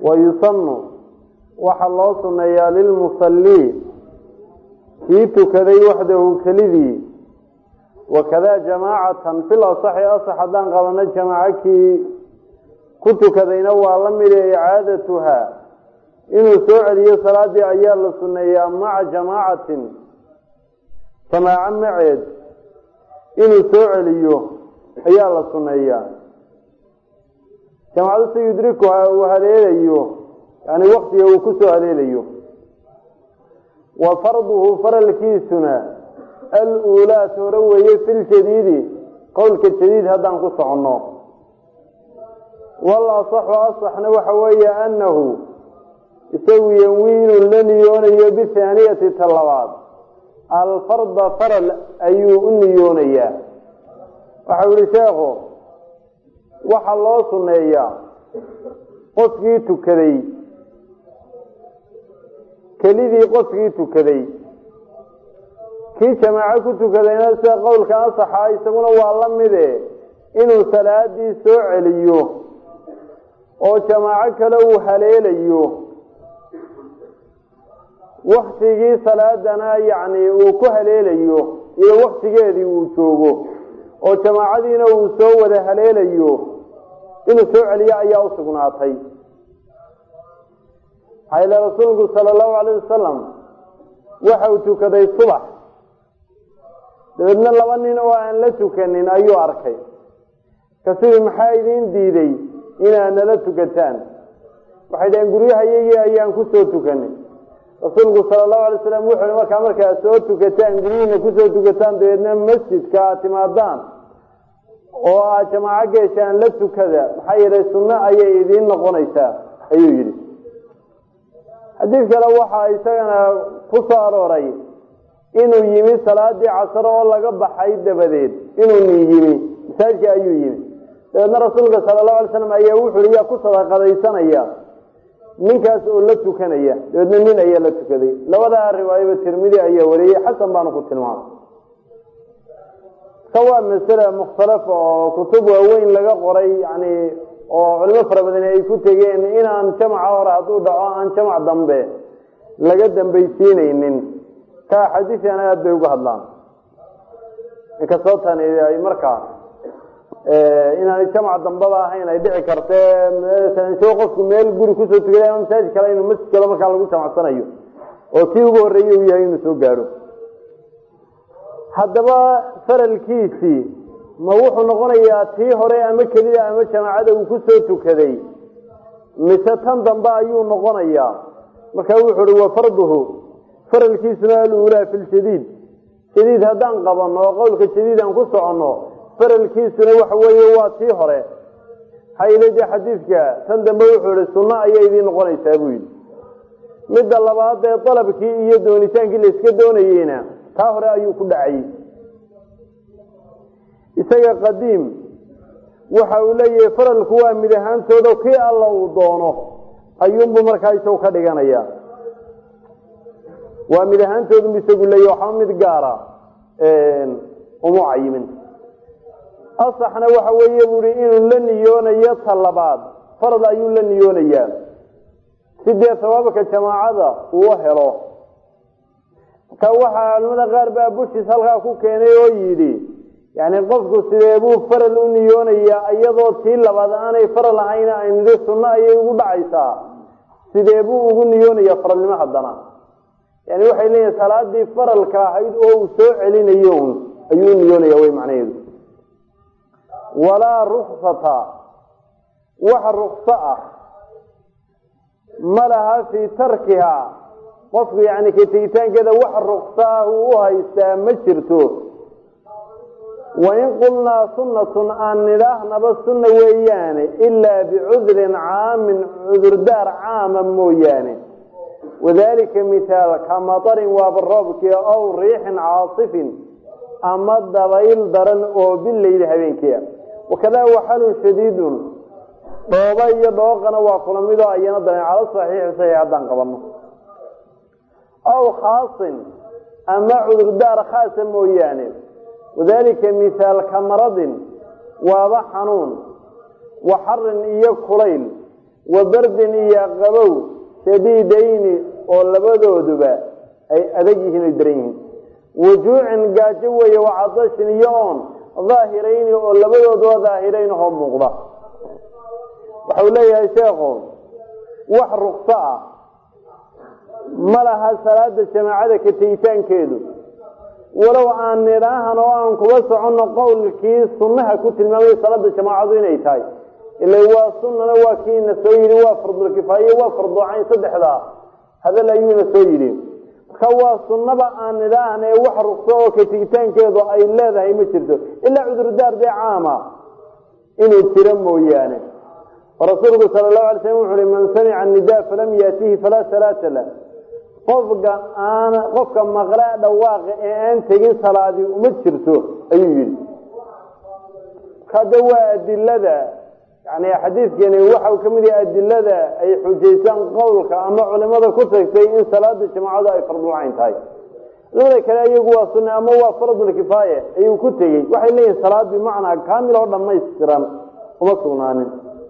wayusanu waxaa loo suneeyaa lilmusallii kii tukaday waxdahu kelidii wakadaa jamaacatan fil asaxi asax haddaan qabano jamaaco kii ku tukadayna waa la mid ee icaadatuhaa inuu soo celiyo salaadii ayaa la suneeyaa maca jamaacatin jamaaco maceed inuu soo celiyo ayaa la suneeyaa jamaacadu si yudrikuha uu haleelayo yani waktiga uu ku soo haleelayo wa farduhu faralkiisuna al-uulaa toore weeye filjadiidi qowlka jadiid haddaan ku soconno wal asaxu asaxna waxa weeye annahu isagu yanwiinu la niyoonayo bithaaniyati ta labaad alfarda faral ayuu u niyoonayaa waxau yihi sheekhu waxaa loo suneeyaa qofkii tukaday kelidii qofkii tukaday kii jamaaco ku tukadayna sida qowlka ansaxa isaguna waa la mide inuu salaadii soo celiyo oo jamaaco kale uu haleelayo waktigii salaadana yacni uu ku haleelayo iyo waktigeedii uu joogo oo jamaacadiina uu soo wada haleelayo inuu soo celiyo ayaa u sugnaatay maxaa ile rasuulku sala allahu alayh wasalam waxa uu tukaday subax dabeedna laba nin oo aan la tukanin ayuu arkay kasidi maxaa idiin diiday inaad nala tukataan waxay dhaheen guryahayagii ayaan kusoo tukanay rasuulku sala allahu alay slam wuxu hi markaa markaad soo tukataan guryihiina kusoo tukataan dabeedna masjidka aad timaadaan oo aad jamaaco geeshaan la tukada maxaa yeelay sunno ayay idiin noqonaysaa ayuu yidhi xadiid kale waxaa isagana ku soo arooray inuu yimi salaadii casaro oo laga baxay dabadeed inuu nin yimi masaajidka ayuu yimi dabeedna rasuulka sala allahu alay slam ayaa wuxu hi yaa ku sadaqadaysanaya ninkaas oo la tukanaya dabeedna nin ayaa la tukaday labadaa riwaayaba tirmidi ayaa wariyey xasan baanu ku tilmaamay ka waa masale mukhtalafa oo kutub waaweyn laga qoray yani oo culimo fara badani ay ku tegeen inaan jamaca hore hadduu dhaco aan jamac dambe laga dambaysiinaynin ka axaadiiana aada bay uga hadlaan inkastoo tani ay markaa inaanay jamac dambaba ahayn ay dhici karte isagoo qofku meel guri kusoo tukaday ama masaajid kale inuu masjid kale markaa lagu jamacsanayo oo kii ugu horreeyey uu yahay inuu soo gaadho haddaba faralkiisii ma wuxuu noqonayaa tii hore ama kelida ama jamaacada uu kusoo tukaday mise tan dambe ayuu noqonayaa marka wuxuu uhi wa farduhu faralkiisuna aluulaa fi ljadiid jadiid haddaan qabanno oo qowlka jadiid aan ku soconno faralkiisuna waxa weeye waa tii hore hayleje xadiidka tan dambe wuxuu ihi sunno ayay idiin noqonaysaa buu yidhi midda labaad ee dalabkii iyo doonitaankii la iska doonayeyna taa hore ayuu ku dhacayey isaga qadiim waxa uu leeyahay faralku waa mid ahaantooda kii alla uu doono ayuunbuu markaa isagu ka dhiganaya waa mid ahaantoodunbu isagu leeyahy waxba mid gaara uma cayimin asaxna waxa weeye buu ihi inuu la niyoonayo ta labaad farad ayuu la niyoonayaa si dee sawaabka jamaacada uu helo ka waxaa culimada qaar baa bushiis halkaa ku keenay oo yidhi yani qofku sidee buu faral u niyoonayaa iyadoo tii labaad aanay faral ahayn aynu idhi sunno ayay ugu dhacaysaa sidee buu ugu niyoonaya faralnimo haddana yani waxay leeyihin salaadii faralka ahayd oo uu soo celinayo un ayuu u niyoonaya way macnaheedu walaa ruksata wax rukso ah ma laha fii tarkiha qofku yani ka tegitaankeeda wax rukso ah uu u haystaa ma jirto wain qulnaa sunnatun aan nidhaahnaba sunna weeyaane ilaa bicudrin caamin cudurdaar caama mooyaane wadalika mithaal ka matarin waaba roobkii ow riixin caasifin ama dabayl daran oo bileyli habeenkiia wakadaa waxalun shadiidun dhooba iyo dhooqana waa kula midoo ayana daran cala saxiixi saxiix haddaan qabano aw khaasin ama cudurdaar khaasa mooyaane wadalika mithaal ka maradin waaba xanuun wa xarin iyo kulayl wa bardin iyo qabow shadiidayni oo labadooduba ay adag yihiin oy daran yihiin wujuucin gaajo weeye wacadashin iyo oon daahirayni oo labadooduba daahirayn oo muuqda waxau leeyahay sheekhu wax rukso ah ma laha salaada jamaacada ka tegitaankeedu walow aan nidhaahan oo aan kuba soconno qowlkii sunnaha ku tilmaamay salaada jamaacadu inay tahay ila waa sunnana waa kiina soo yidhi waa fardulkifaaye waa farducayn saddexdaa hadal ayuuna soo yidhi marka waa sunnaba aan nidhaahan ee wax rukso oo ka tegitaankeedu ay leedahay ma jirto ilaa cudurdaar dee caama inuu jiro mooyaane rasuulku sala allahu alay slam wuxu uhi man samica nida falam yaatihi falaa salaata lah qofka aan qofka maqla dhawaaqa ee aan tegin salaadii uma jirto ayuu yidhi hada waa adilada yani xadiidkeeni waxau ka mid yahay adilada ay xujaysaan qowlka ama culimada ku tagtay in salaada jamaacadu ay fardulcayn tahay labada kale iyagu waa sunne ama waa fardulkifaaye ayuu ku tegey waxay leeyihin salaad bimacnaa kaamil oo dhamaystiran uma sugnaanin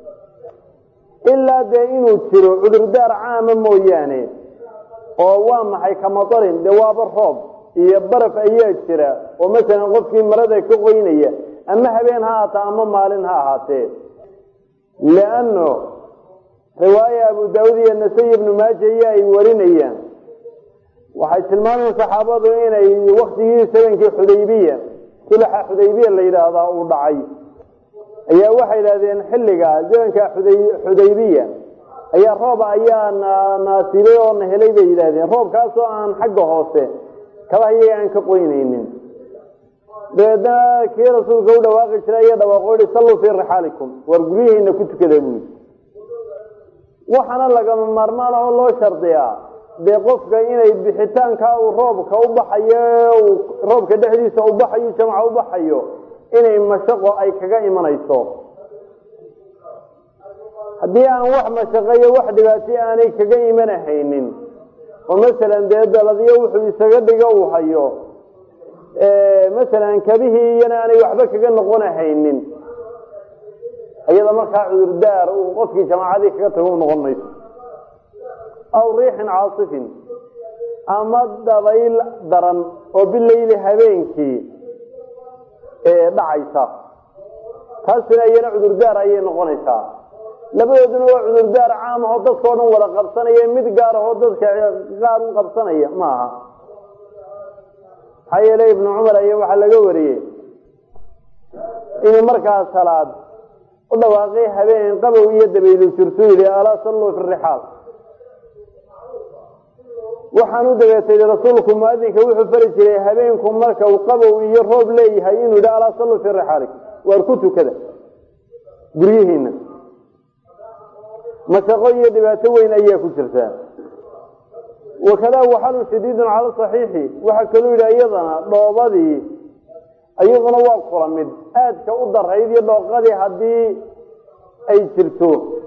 ilaa dee inuu jiro cudurdaar caama mooyaane oo waa maxay kamadarin dee waaba roob iyo baraf ayaa jira oo masalan qofkii marada ka qoynaya ama habeen ha ahaata ama maalin ha ahaatee lianno riwaaya abu daawud iyo nasay ibnu maaja iyo ay warinayaan waxay tilmaameen saxaabadu inay waktigii sabankii xudaybiya sulaxa xudaybiya la yidhaahdaa uu dhacay ayaa waxay yidhahdeen xilliga zamanka xudaybiya ayaa roob ayaa naasibay oo na helay bay yidhahdeen roobkaasoo aan xagga hoose kabaha iyaga aan ka qoynaynin dabeedna kii rasuulka u dhawaaqi jiray ayaa dhawaaqo yihi salluu fii rixaalikum waar guryihiina ku tukada buu yidhi waxaana lagama maarmaan oo loo shardiyaa dee qofka inay bixitaanka uu roobka u baxayo roobka dhexdiisa u baxayo jamca u baxayo inay mashaqo ay kaga imanayso haddii aan wax mashaqo iyo wax dhibaatay aanay kaga imanahaynin oo masalan dee daladiyo wuxuu isaga dhigo uu hayo masalan kabihii iyana aanay waxba kaga noqonahaynin iyada markaa cudurdaar uu qofkii jamaacadii kaga tago u noqon mayso aw riixin caasifin ama dabayl daran oo bileyli habeenkii dhacaysa taasina iyana cudurdaar ayay noqonaysaa labadooduna waa cudurdaar caam ahoo dadkao dhan wada qabsanaya mid gaar ahoo dadka qaar u qabsanaya maaha maxaa yeele ibnu cumar aya waxaa laga wariyey inuu markaa salaad u dhawaaqay habeen qabow iyo dabaylu jirtu yihi alaa salluu fi rixaal waxaan u dabeetay rasuulku muadinka wuxuu fari jiray habeenku marka uu qabow iyo roob leeyahay inuu yidhi alaa salluu fii rixaalikum waar ku tukada guryihiina mashaqo iyo dhibaato weyn ayaa ku jirtaa wakadaa waxalun shadiidun cala saxiixi waxaa kaluu yidhi iyadana dhoobadii iyaduna waa kula mid aadka u darayd iyo dhooqadii haddii ay jirto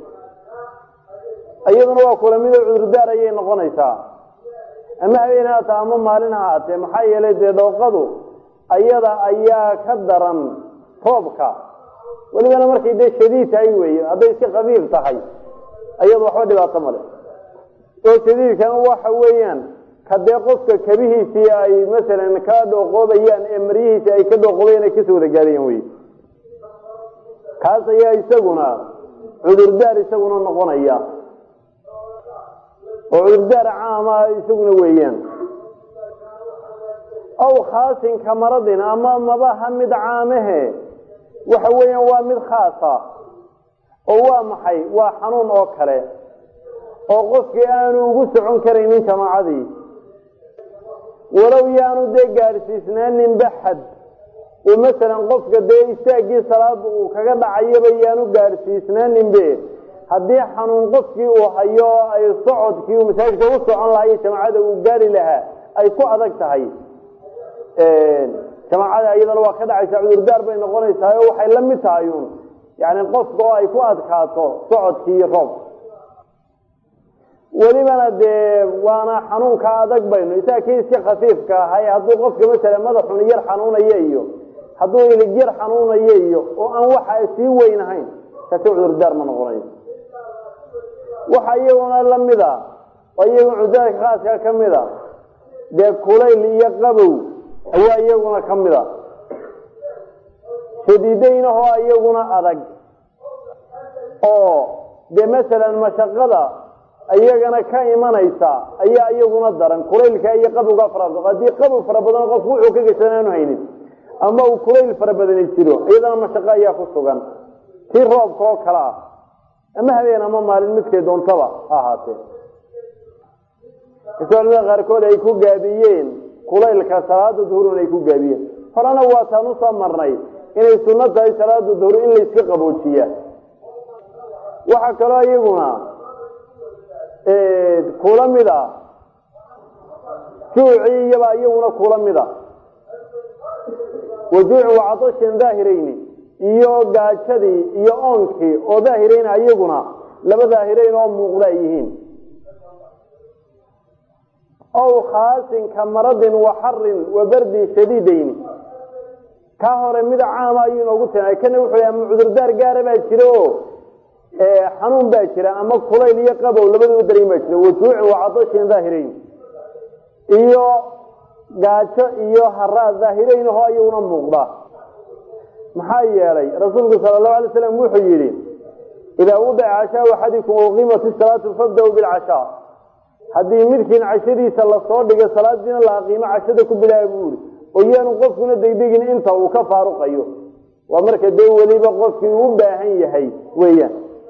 iyaduna waa kula mid oo cudurdaar ayay noqonaysaa ama habeen haata ama maalin ha haatee maxaa yeelay dee dhooqadu ayada ayaa ka daran roobka welibana markay dee shadiid tahay weeye hadday si khafiif tahay ayadu waxba dhibaato male oo shadiidkana waxa weeyaan ka dee qofka kabihiisii ay masalan ka dhooqoobayaan ee maryihiisii ay ka dhooqoobayaan ay kasoo wada gaadayaan wey kaas ayaa isaguna cudurdaar isaguna noqonaya oo cudurdaar caama isaguna weeyaan aw khaasin kamaradin ama mabaha mid caamahe waxa weeyaan waa mid khaasa oo waa maxay waa xanuun oo kale oo qofkii aanu ugu socon karaynin jamaacadii walow yaanu dee gaadhsiisnaaninba xad oo masalan qofka dee istaaggii salaada uu kaga dhacayaba yaanu gaadhsiisnaaninbe haddii xanuun qofkii uu hayo ay socodkii uu masaajidka u socon lahaa iyo jamaacada uu gaari lahaa ay ku adag tahay jamaacada iyadana waa ka dhacaysa cudurdaar bay noqonaysaa oo waxay la mid tahay uun yani qofka oo ay ku adkaato socodkii iyo roobka welibana dee waana xanuunka adag baynu isaga kii iska khafiifka ahay hadduu qofka masala madaxun yar xanuunayo iyo hadduu ilig yar xanuunayo iyo oo aan waxa sii weynahayn kasi cudurdaar ma noqonayo waxa iyaguna lamid a oo iyagu cudaalka khaaska ka mid a dee kulayl iyo qabow ayaa iyaguna ka mid a shadiidaynahoo iyaguna adag oo dee masalan mashaqada iyagana ka imanaysa ayaa iyaguna daran kulaylka iyo qabowga fara badan haddii qabow fara badan qofku wuxuu ka gashan aanu haynin ama uu kulayl fara badani jiro iyadana mashaqo ayaa ku sugan tii roobka oo kale ah ama habeen ama maalin midkay doontaba ha ahaatee culamada qaarkood ay ku gaabiyeen kulaylka salaada duhurun ay ku gaabiyeen horena waataan usoo marnay inay sunno tahay salaada duhur in layska qaboojiya waxaa kaloo iyaguna kula mid a juucii iyabaa iyaguna kula mid a wajuucin wacadashin daahirayni iyo gaajadii iyo oonkii oo daahirayn iyaguna laba daahirayn oo muuqda ay yihiin ow khaasin ka maradin wa xarin wa bardin shadiidayni kaa hore mid caama ayuu inoogu tilmaamay kana wuxuu yah ama cudurdaar gaara baa jira oo xanuun baa jira ama kulayl iyo qabow labadaba daran baa jira wajuucin wacadashin daahirayn iyo gaajo iyo haraad daahirayn ahoo iyaguna muuqda maxaa yeelay rasuulku sala allahu alay slam wuxuu yidhi idaa wudica cashaau axadikum uqiimat isalaatu fabda-u bilcashaa haddii midkiin cashadiisa lasoo dhigo salaadiina la aqiimo cashada ku bilaaba buu ihi oo yaanu qofkuna degdegin inta uu ka faaruqayo waa marka dee weliba qofkii u baahan yahay weeyaan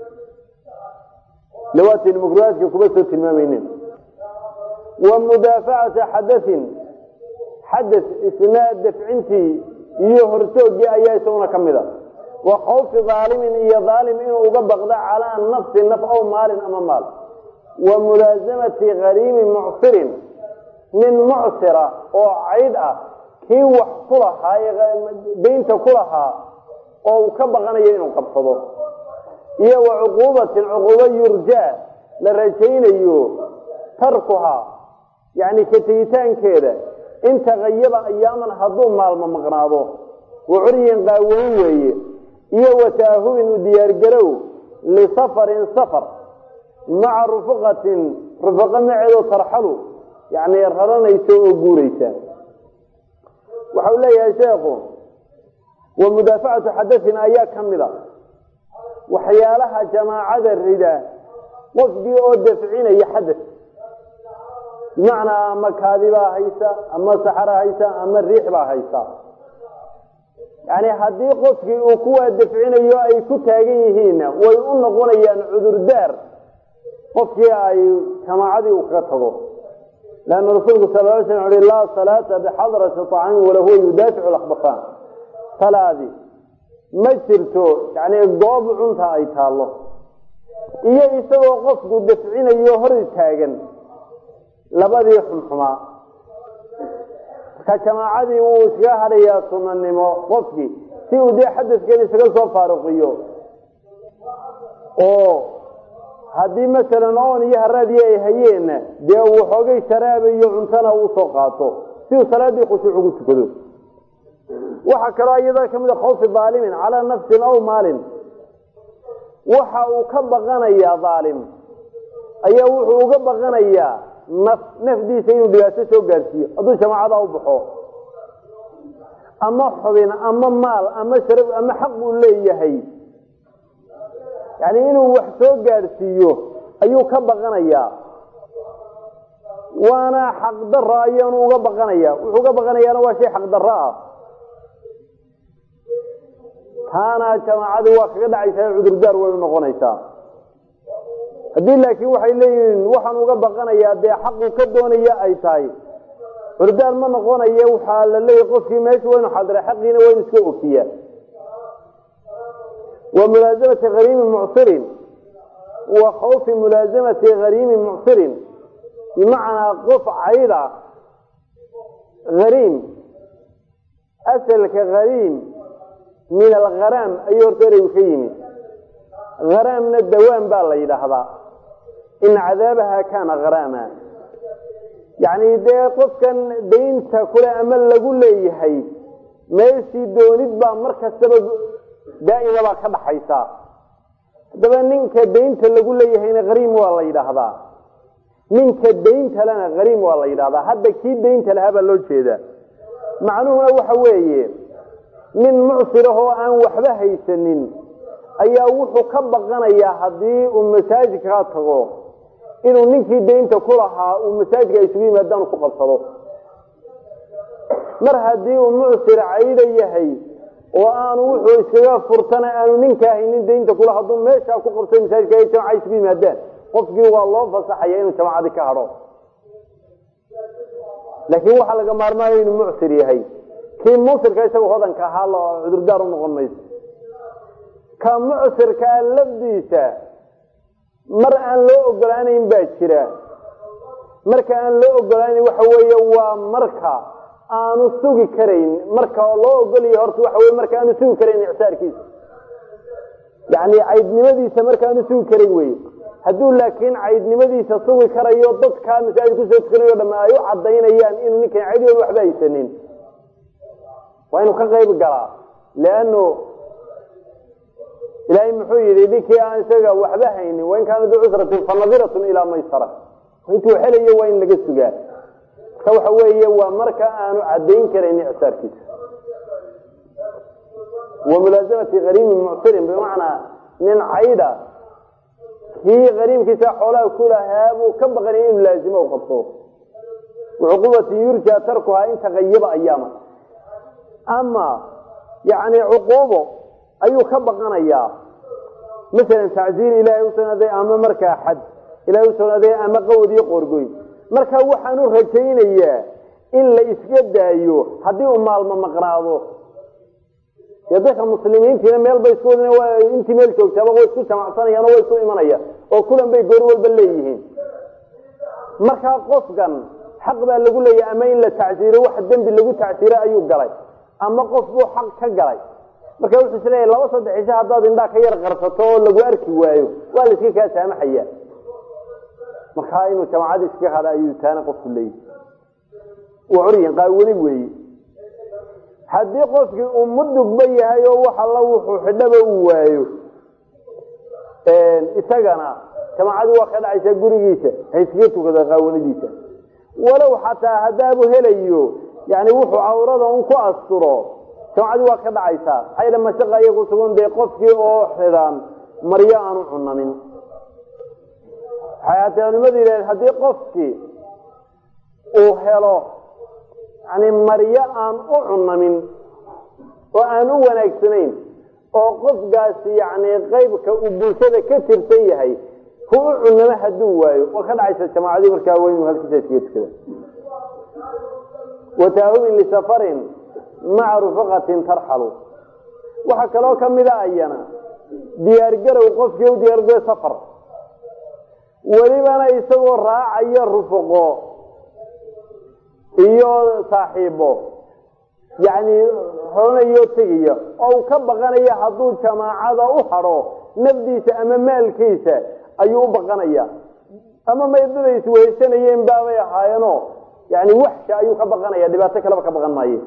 lawaatin makruhaadka kuma soo tilmaamaynin wa mudaafacata xadain xadas isna dafcintii iyo hortoogii ayaa isaguna ka mid a wa khawfi daalimin iyo daalim inuu uga baqdo calaa nafsi naf aw maalin ama maal wa mulaasamati kariimin mucsirin nin mucsira oo caydh ah kii wax ku lahaa daynta ku lahaa oo uu ka baqanayo inuu qabsado iyo wa cuquubatin cuquubo yurjaa la rajaynayo tarkuhaa yacni ka tegitaankeeda in tagayaba ayaaman hadduu maalmo maqnaado wa curyin qaawan weeye iyo wa taahubin u diyaargarow lisafarin safar maca rufuqatin rufaqo maceedo tarxalu yacni raranaysa oo guuraysa waxau leeyahay sheekhu wa mudaafacatu xadasin ayaa ka mid a waxyaalaha jamaacada rida qofkii oo dafcinaya xadas bimacnaa ama kaadi baa haysa ama saxara haysa ama riix baa haysa yani haddii qofkii uu kuwaa dafcinayo ay ku taagan yihiinna way u noqonayaan cudurdaar qofkii ay jamaacadii uu kaga tago leanna rasuulku sal l slam uhi laa salaata bixadrati طacaami walahuwa yudaaficu lakbasaan salaadi ma jirto yani goob cunta ay taallo iyo isagoo qofku dafcinayo hor taagan labadii xumxumaa marka jamaacadii wuu iskaga hadhayaa sunanimo qofkii si uu dee xadaskan isaga soo faaruqiyo oo haddii masalan oon iyo haraadii ay hayeenna dee uu xoogay sharaaba iyo cuntana uu soo qaato si uu salaadii khushuuc ugu tukado waxaa kaloo iyada kamid a khawfi daalimin calaa nafsin aw maalin waxa uu ka baqanayaa daalim ayaa wuxuu uga baqanayaa naf nafdiisa inuu dhibaato soo gaarsiiyo hadduu jamaacada u baxo ama xubin ama maal ama sharaf ama xaq uu leeyahay yani inuu wax soo gaadhsiiyo ayuu ka baqanayaa waana xaqdaro ayaanu uga baqanaya wuxuu uga baqanayaana waa shay xaqdaro ah taana jamaacadii waa kaga dhacaysaa cudurdaar way u noqonaysaa haddii laakiin waxay leeyihiin waxaan uga baqanayaa dee xaqu ka doonaya ay tahay cudurdaar ma noqonayo waxaa la leeyahy qofkii meesha waynu xadira xaqiina waynu iska ofiyaa wa mulaasamati hariimi mucsirin wa khawfi mulaasamati hariimi mucsirin bimacnaa qof cayda hariim asalka hariim min algharaam ayuu horta ereygu ka yimi haraamna dawaan baa la yidhaahdaa in cadaabaha kaana haraama yacni dee qofkan daynta kule ama lagu leeyahay meeshii doonid baa mar kastaba daa'ima baa ka dhaxaysaa haddaba ninka daynta lagu leeyahayna hariim waa la yidhaahdaa ninka daynta lena hariim waa la yidhahdaa hadda kii daynta lahaa baa loo jeedaa macnuhuna waxa weeye nin mucsir ah oo aan waxba haysanin ayaa wuxuu ka baqanayaa haddii uu masaajidka ka tago inuu ninkii daynta ku lahaa uu masaajidka ay isugu yimaadaan ku qabsado mar haddii uu mucsir cayda yahay oo aanu wuxuu iskaga furtana aanu ninkaa haynin daynta kula hadduu meeshaa ku qabsay masaajidka ay jamaca isugu yimaadaan qofkii waa loo fasaxaya inuu jamacadii ka hadho laakiin waxaa laga maarmaanaya inuu mucsir yahay kii mucsirka isagoo hodanka ahaa lo cudurdaar u noqon mayso ka mucsirkaa lafdiisa mar aan loo ogolaanayn baa jira marka aan loo ogolaanan waxa weeye waa marka aanu sugi karayn marka loo ogolaya horta waxa wey marka aanu sugi karayn icsaarkiisa yani caydnimadiisa marka aanu sugi karayn wey hadduu laakiin caydnimadiisa sugi karayo dadkaa masaajid kusoo tukanayo dhama ay u cadaynayaan inuu ninkan caydooda waxba haysanin waa inuu ka qayb galaa leano ilaahay muxuu yidhi ninkii aan isaga waxba haynin wain kaana duu cusratin fanadiratun ilaa maysara intuu helayo waa in laga sugaa marka waxa weeye waa marka aanu cadayn karayn icsaarkiisa wa mulaasamati hariimin mucsirin bimacnaa nin cayda kii hariimkiisa xoolaha ku lahaa buu ka baqanaya inuu laazimo u qabto wacuquubati yurja tarkuhaa in tagayaba ayaama ama yani cuquubo ayuu ka baqanayaa masalan tacziir ilaahay usugnaaday ama markaa xad ilahay usugnaaday ama qawad iyo qoorgoyn marka waxaan u rajaynayaa in la iska daayo haddii uu maalmo maqnaado dee dadka muslimiintiina meel bay isku wad intii meel joogtaaba way isku jamacsanayaan oo way isu imanaya oo kulan bay goor walba leeyihiin markaa qofkan xaq baa lagu leeyahay ama in la tacsiiro wax dembi lagu tacsiiro ayuu galay ama qof buu xaq ka galay marka wuxuu is leeyahy laba saddex isha haddaad indhaa ka yar qarsato oo lagu arki waayo waa la iska kaa saamaxaya markaa inuu jamacada iska hada ayuu taana qofku leeyahy waa curyan qaawani weeye haddii qofkii uu mudugba yahay oo wax alla wuxuu xidhaba uu waayo isagana jamacadii waa ka dhacaysaa gurigiisa ha iskaga tukada qaawanadiisa walow xataa haddaabu helayo yani wuxuu cawrada un ku asturo jamacadii waa ka dhacaysaa maxaa yidha mashaqa iya ku sugan dee qofkii oo xidhan maryo aanu cunamin waxay haatee culimadu yidhahdeen haddii qofkii uu helo yani maryo aan u cunamin oo aan u wanaagsanayn oo qofkaasi yani qaybka uu bulshada ka tirsan yahay ku u cunamo hadduu waayo waa ka dhacaysa jamaacadii markaa waa inuu halkiisa iskaga tukada wataahubin lisafarin maca rufaqatin tarxalu waxaa kaloo kamida ayana diyaargarow qofkii u diyaargaroy safar welibana isagoo raacayo rufaqo iyo saaxiibo yani horanayo tegaya oo uu ka baqanaya hadduu jamaacada u hadho nafdiisa ama maalkiisa ayuu u baqanaya ama maydada isweheshanayeen baabay ahaayeeno yani waxsha ayuu ka baqanaya dhibaato kaleba ka baqan maaye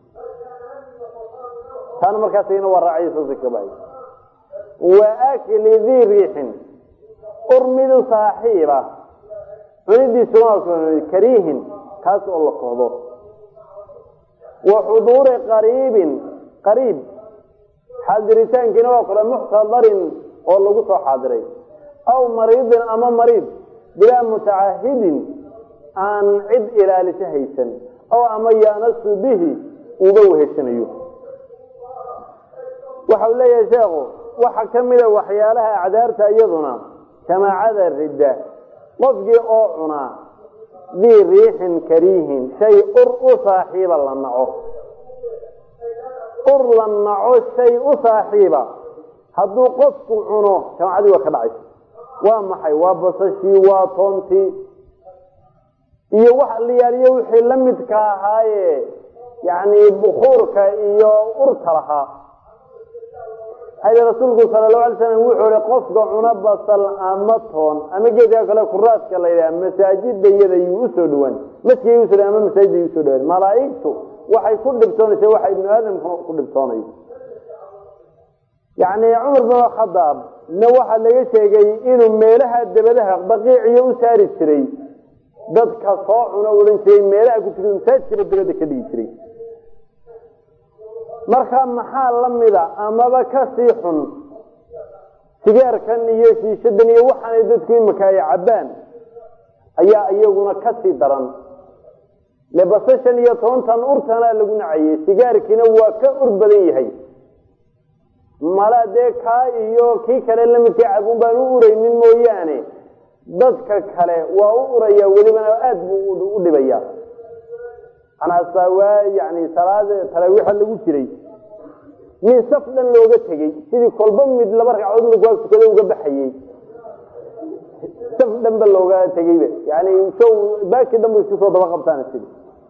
taana markaasna waa raaciyskaba wa akli dii riixin urmidu saaxiiba cunidiisuna kariihin kaas oo la kohdo wa xuduuri qariibin qariib xaadiritaankiina waa kale muxtadarin oo lagu soo xaadiray aw mariidin ama mariid bilaa mutacahidin aan cid ilaalisa haysan oo ama yaanasu bihi uuba weheshanayo waxa uu leeyahay sheekhu waxaa ka mida waxyaalaha acdaarta iyaduna jamaacada ridda qofkii oo cunaa dii riixin kariihin shay ur u saaxiiba la naco ur la naco shay u saaxiiba hadduu qofku cuno jamaacadii waa ka dhacaysa waa maxay waa basashii waa toontii iyo wax liyaaliyo wixii la midka ahaaye yani bukuurka iyo urta lahaa rasuulku sala lahu alay slam wuxuu hi qofka cuna basal ama toon ama geedka kale kuraaska la yidhaha masaajidayada yuu usoo dhawaan maskigay usoo dhawan ama masaajida usoo dhawaan malaaigtu waxay ku dhibtoonaysa waxa ibnu aadamku ku dhibtoonayo yani cumar bin khadaab na waxaa laga sheegay inuu meelaha dabadaha baqiiciyo u saari jiray dadka soo cuno odhan jiray meelaha ku tukada masaajidkaba dabada ka dhigi jiray marka maxaa la mida amaba kasii xun sigaarkan iyo shiishadan iyo waxaanay dadku imika ay cabbaan ayaa iyaguna kasii daran le basashan iyo tobantan urtanaa lagu nacayey sigaarkiina waa ka ur badan yahay mala dee kaa iyo kii kale lamidka cabun baan u uraynin mooyaane dadka kale waa u uraya welibana aada buu u dhibaya anaasa waa yani salaad taraawiixa lagu jiray min saf dhan looga tegey sidii kolba mid laba ragcadood markuwaa tukada uga baxayey saf dhan ba looga tegeyba yani show baaki dhan ba isku soo daba qabtaan sidi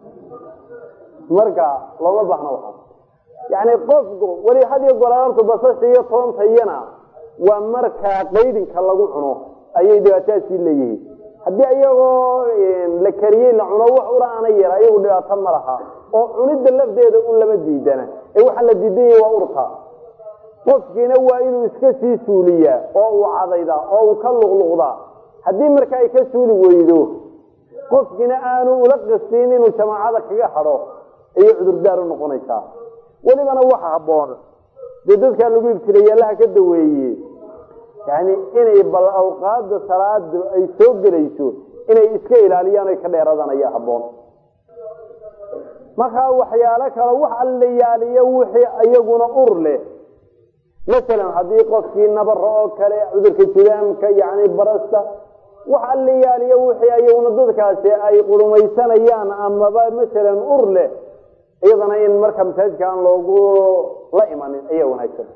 marka looma baahna waaa yani qofku weli hadiyo golaartu basasha iyo toonta iyana waa markaa qaydinka lagu cuno ayay dhibaatadaasii leeyihiin haddii iyagoo la kariyey la cuno wax ura ana yar ayagu dhibaato ma laha oo cunidda lafdeeda un lama diidana ee waxaa la diidan yahay waa urta qofkiina waa inuu iska sii suuliyaa oo uu cadaydaa oo uu ka luqluqdaa haddii marka ay ka suuli weydo qofkiina aanu ula qastiin inuu jamaacada kaga hadho ayay cudurdaar u noqonaysaa welibana waxa habboon dee dadkaa lagu ibtilay allaha ka daweeye yani inay bal awqaada salaada ay soo gelayso inay iska ilaaliyaan ay ka dheeradaan ayaa habboon markaa waxyaalo kale wax alla yaaliyo wixii iyaguna ur leh masalan haddii qofkii nabaro oo kale cudurka judaamka yani barasta wax alla yaaliyo wixii iyaguna dadkaasi ay qurumaysanayaan amaba masalan ur leh iyadana in marka masaajidka aan loogu la imanin ayaa wanaagsan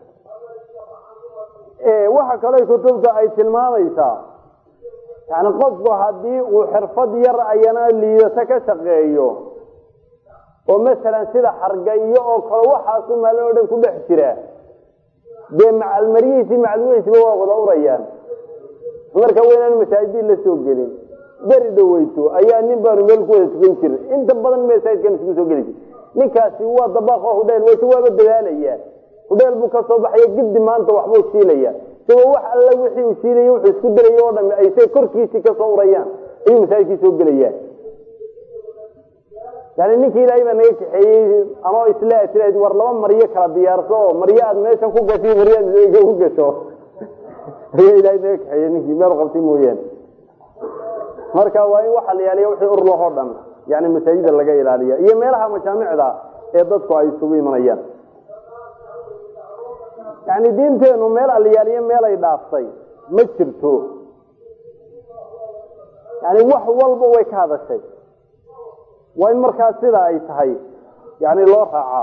waxa kale kutubta ay tilmaamaysaa yani qofku haddii uu xirfad yar ayana liidato ka shaqeeyo oo masalan sida xargayo oo kale waxaasu maalin o dhan ku dhex jira dee macalmarihiisi maclumihiisiba waa wada urayaan marka waynaan masaajidii la soo gelin beri dhaweyto ayaa nin baanu meel ku wada tukan jirin inta badan masaajidkan isku soo geli jir ninkaasi waa dabaaqo hudheel wayse waaba dadaalaya hudheel buu ka soo baxaya giddi maanta waxbuu shiilaya isagoo wax alla wixii uu shiilaya wuxuu isku daraya oo dhami ay say korkiisii kasoo urayaan ayuu masaajidkii soo gelayaa yani ninkii ilaahay baa naga kaxeeyey anoo isla sida war laba maryo kala diyaarso oo maryo aad meeshan ku gasho maryo aad ku gasho ayaa ilaahay naga kaxeeyey ninkii meel qabtay mooyaane marka waa in waxa la yaaliya wixii ur lahoo dhan yani masaajida laga ilaaliya iyo meelaha majaamicda ee dadku ay isugu imanayaan yani diinteenu meel aliyaaliyo meel ay dhaaftay ma jirto yani wax walba way ka hadashay waa in markaa sida ay tahay yani loo raacaa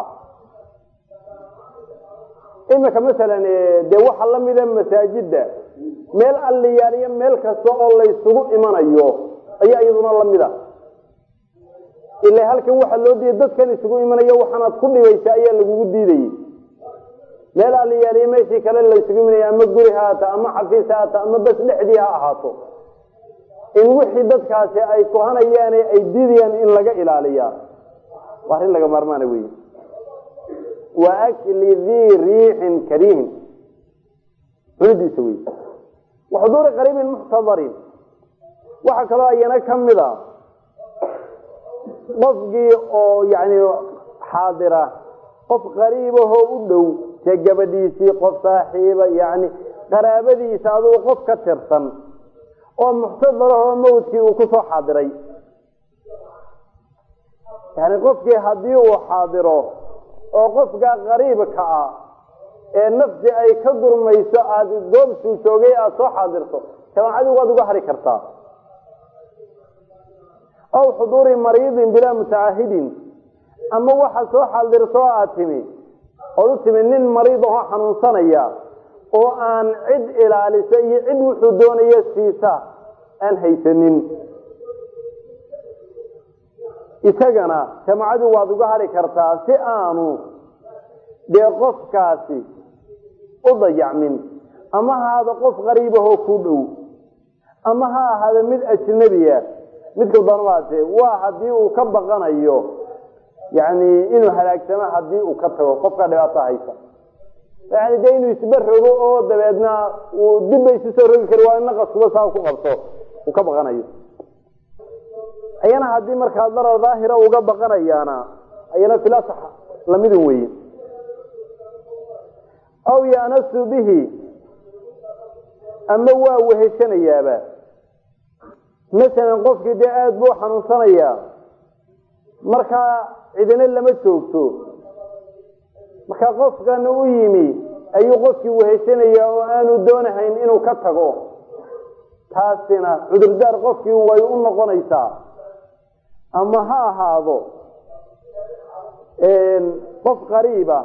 imika masalan dee waxa lamida masaajida meel aliyaaliyo meel kasta oo laysugu imanayo ayaa iyaduna lamida ila halkan waxaa loo diiday dadkan isugu imanayo waxaanaad ku dhibaysa ayaa lagugu diidayey meel aliyaaliyo meeshii kale laysugu imanaya ama guri ha haata ama xafiis ha haata ama bas dhexdii ha ahaato in wixii dadkaasi ay kuhanayaan ay diidayaan in laga ilaaliyaa waa arrin laga maarmaana wey wa akli dii riixin kariihin cunidiisa wey wa xuduuri qariibin muxtadarin waxaa kaloo ayana ka mid a qofkii oo yani xaadira qof qariibahoo u dhow see gabadhiisii qof saaxiiba yani qaraabadiisa adugu qof ka tirsan oo muxtadarahoo mawdkii uu kusoo xaadiray yani qofkii haddii uu xaadiro oo qofkaa qariibka ah ee nafsi ay ka gurmayso aada goobsuu joogay aada soo xaadirto jamaacadii waad uga hari kartaa aw xuduuri mariidin bilaa mutacaahidin ama waxaad soo xaadirto oo aad timi ood u timi nin mariid ahoo xanuunsanaya oo aan cid ilaalisa iyo cid wuxuu doonaya siisa aan haysanin isagana jamaacadu waad uga hari kartaa si aanu dee qofkaasi u dayacmin ama ha ahaado qof qariibahoo ku dhow ama ha ahaado mid ajnabiya midka doonamaate waa haddii uu ka baqanayo yani inuu halaagsamo haddii uu ka tago qofka dhibaato haysa yani dee inuu isba rogo oo dabeedna uu dibba isu soo rogi kari waa naqaskuba saa ku qabto uu ka baqanayo ayana haddii markaa darar daahira uga baqanayaana ayana filasax lamidun weeye aw yanasu bihi ama waa weheshanayaaba masalan qofkii dee aada buu xanuunsanayaa markaa cidina lama joogto markaa qofkan u yimi ayuu qofkii weheshanayaa oo aanu doonahayn inuu ka tago taasina cudurdaar qofkii way u noqonaysaa ama ha ahaado qof qariiba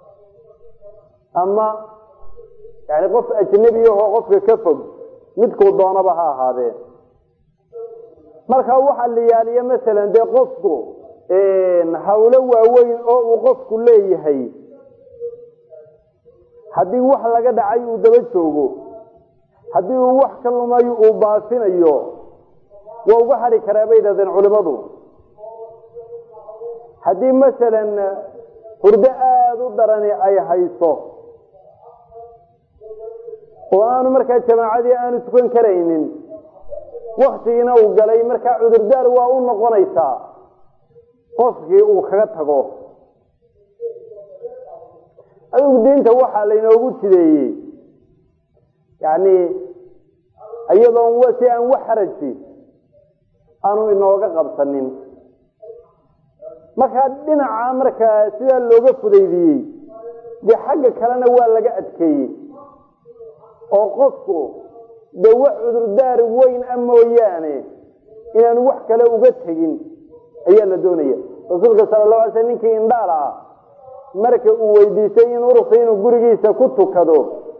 ama yani qof ajnebi ahoo qofka ka fog midkuu doonaba ha ahaadee marka waxaa la yaaliya masalan dee qofku hawlo waaweyn oo uu qofku leeyahay haddii wax laga dhacay uu daba joogo haddii uu wax ka lumayo uu baafinayo waa uga hadhi karaa bay yidhahdeen culimadu haddii masalan hurdo aada u darani ay hayso oo aanu markaa jamaacadii aanu tukan karaynin waktigiina uu galay markaa cudurdaar waa u noqonaysaa qofkii uu kaga tago adigu diinta waxaa laynoogu jideeyey yani iyadoon si aan wax xaraji aanu inooga qabsanin markaa dhinaca markaa sidaa looga fudaydiyey dee xagga kalena waa laga adkeeyey oo qofku dee wax cudurdaar weyn a mooyaane inaanu wax kale uga tegin ayaa la doonaya rasuulka sala allahu alay sl ninkii indhaala ah marka uu weydiistay in ursa inuu gurigiisa ku tukado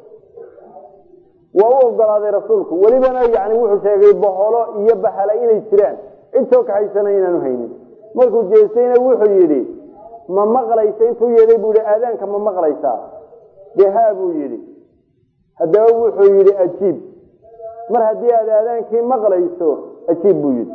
waa u ogolaaday rasuulku welibana yani wuxuu sheegay boholo iyo bahala inay jiraan cid soo kaxaysana inaanu haynin markuu jeestayna wuxuu yidhi ma maqlaysa intuu yeeday buu yihi aadaanka ma maqlaysaa dee haa buu yidhi haddaba wuxuu yidhi ajiib mar haddii aad aadaankii maqlayso ajiib buu yidhi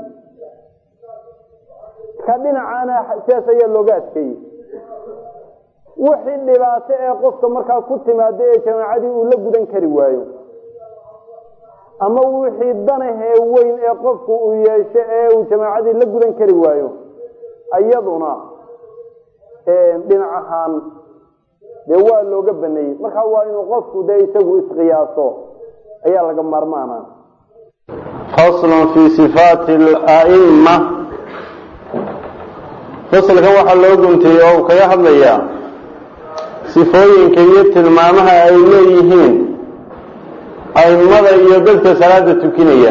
ka dhinacaana sidaas ayaa looga adkeeyey wixii dhibaato ee qofka markaa ku timaado ee jamaacadii uu la gudan kari waayo ama wixii danahee weyn ee qofku uu yeesho ee uu jamaacadii la gudan kari waayo iyaduna dhinac ahaan dee waa looga baneeyey markaa waa inuu qofku dee isagu isqiyaaso ayaa laga maarmaana faslun fi sifaati alaima faslkan waxaa loo guntiyey oo uu kaga hadlayaa sifooyinka iyo tilmaamaha ay leeyihiin aimada iyo dadka salaada tukinaya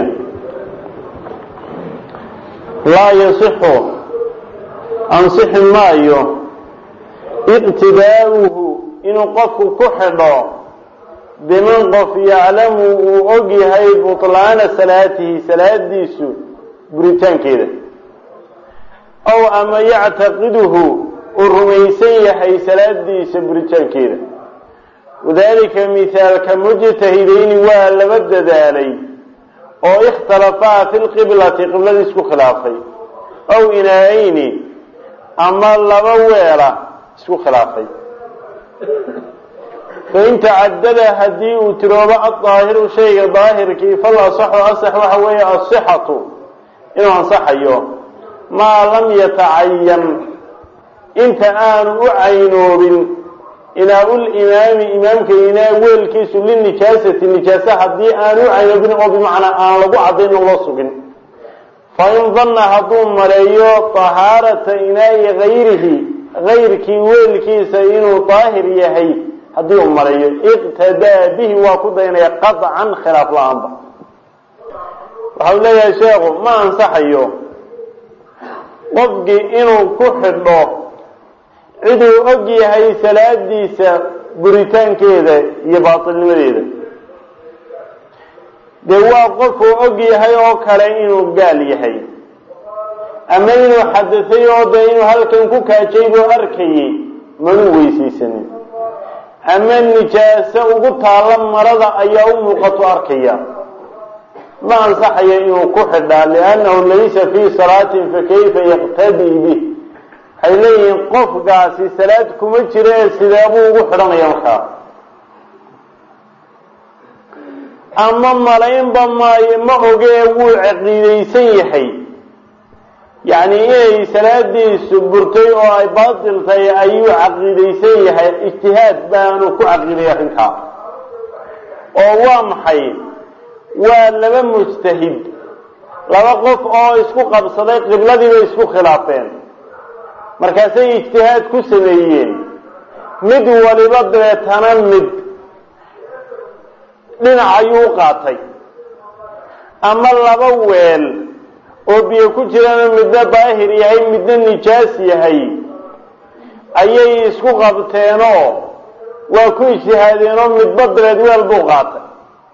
laa yasixu ansixi maayo iqtidaa'uhu inuu qofku ku xidho biman qof yaclamu uu og yahay butlaana salaatihi salaadiisu buritaankeeda ow ama yactaqiduhu uu rumaysan yahay salaadiisa buritaankeeda wadalika mihaalka mujtahidayni waa laba dadaalay oo ikhtalafaa fi lqiblati qiblada isku khilaafay ow inaayeyni ama laba weela isku khilaafay fain tacadada haddii uu tiroobo adaahiru shayga daahirkii fal asaxu asax waxa weeye asixatu inuu ansaxayo maa lam yatacayan inta aanu u caynoobin inaa-ulimaami imaamka inaa weelkiisu linijaasati nijaase haddii aanu u caynoobin oo bimacnaa aan lagu caddayn oo loo sugin fain danna hadduu maleeyo tahaarata inaa'i hayrihi hayrkii weelkiisa inuu daahir yahay haddii uu maleeyo iqtadaa bihi waa ku daynaya qaطcan khilaaf la-aanba waxau leeyahay sheekhu ma ansaxayo qofkii inuu ku xidho ciduu og yahay salaadiisa buritaankeeda iyo baatilnimadeeda dee waa qofuu og yahay oo kale inuu gaal yahay ama inuu xadasay oo dee inuu halkan ku kaajay buu arkayay manuu weysaysanin ama nijaaso ugu taalla marada ayaa u muuqato arkaya ma ansaxayo inuu ku xidhaa liannahu laysa fii salaatin fakayfa yaqtadii bih waxay leeyihiin qofkaasi salaad kuma jiro ee sideebuu ugu xidhanaya markaa ama malaynba maayo ma ogee wuu caqiidaysan yahay yacni inay salaadiisu burtay oo ay baatil tahay ayuu caqiidaysan yahay ijtihaad baanu ku caqiiday arrinkaa oo waa maxay waa laba mujtahid laba qof oo isku qabsaday qibladii bay isku khilaafeen markaasay ijtihaad ku sameeyeen mid waliba dabeetana mid dhinac ayuu u qaatay ama laba weel oo biyo ku jirana midna daahir yahay midna nijaas yahay ayay isku qabteenoo waa ku ijtihaadeenoo midba dabeed weel buu qaatay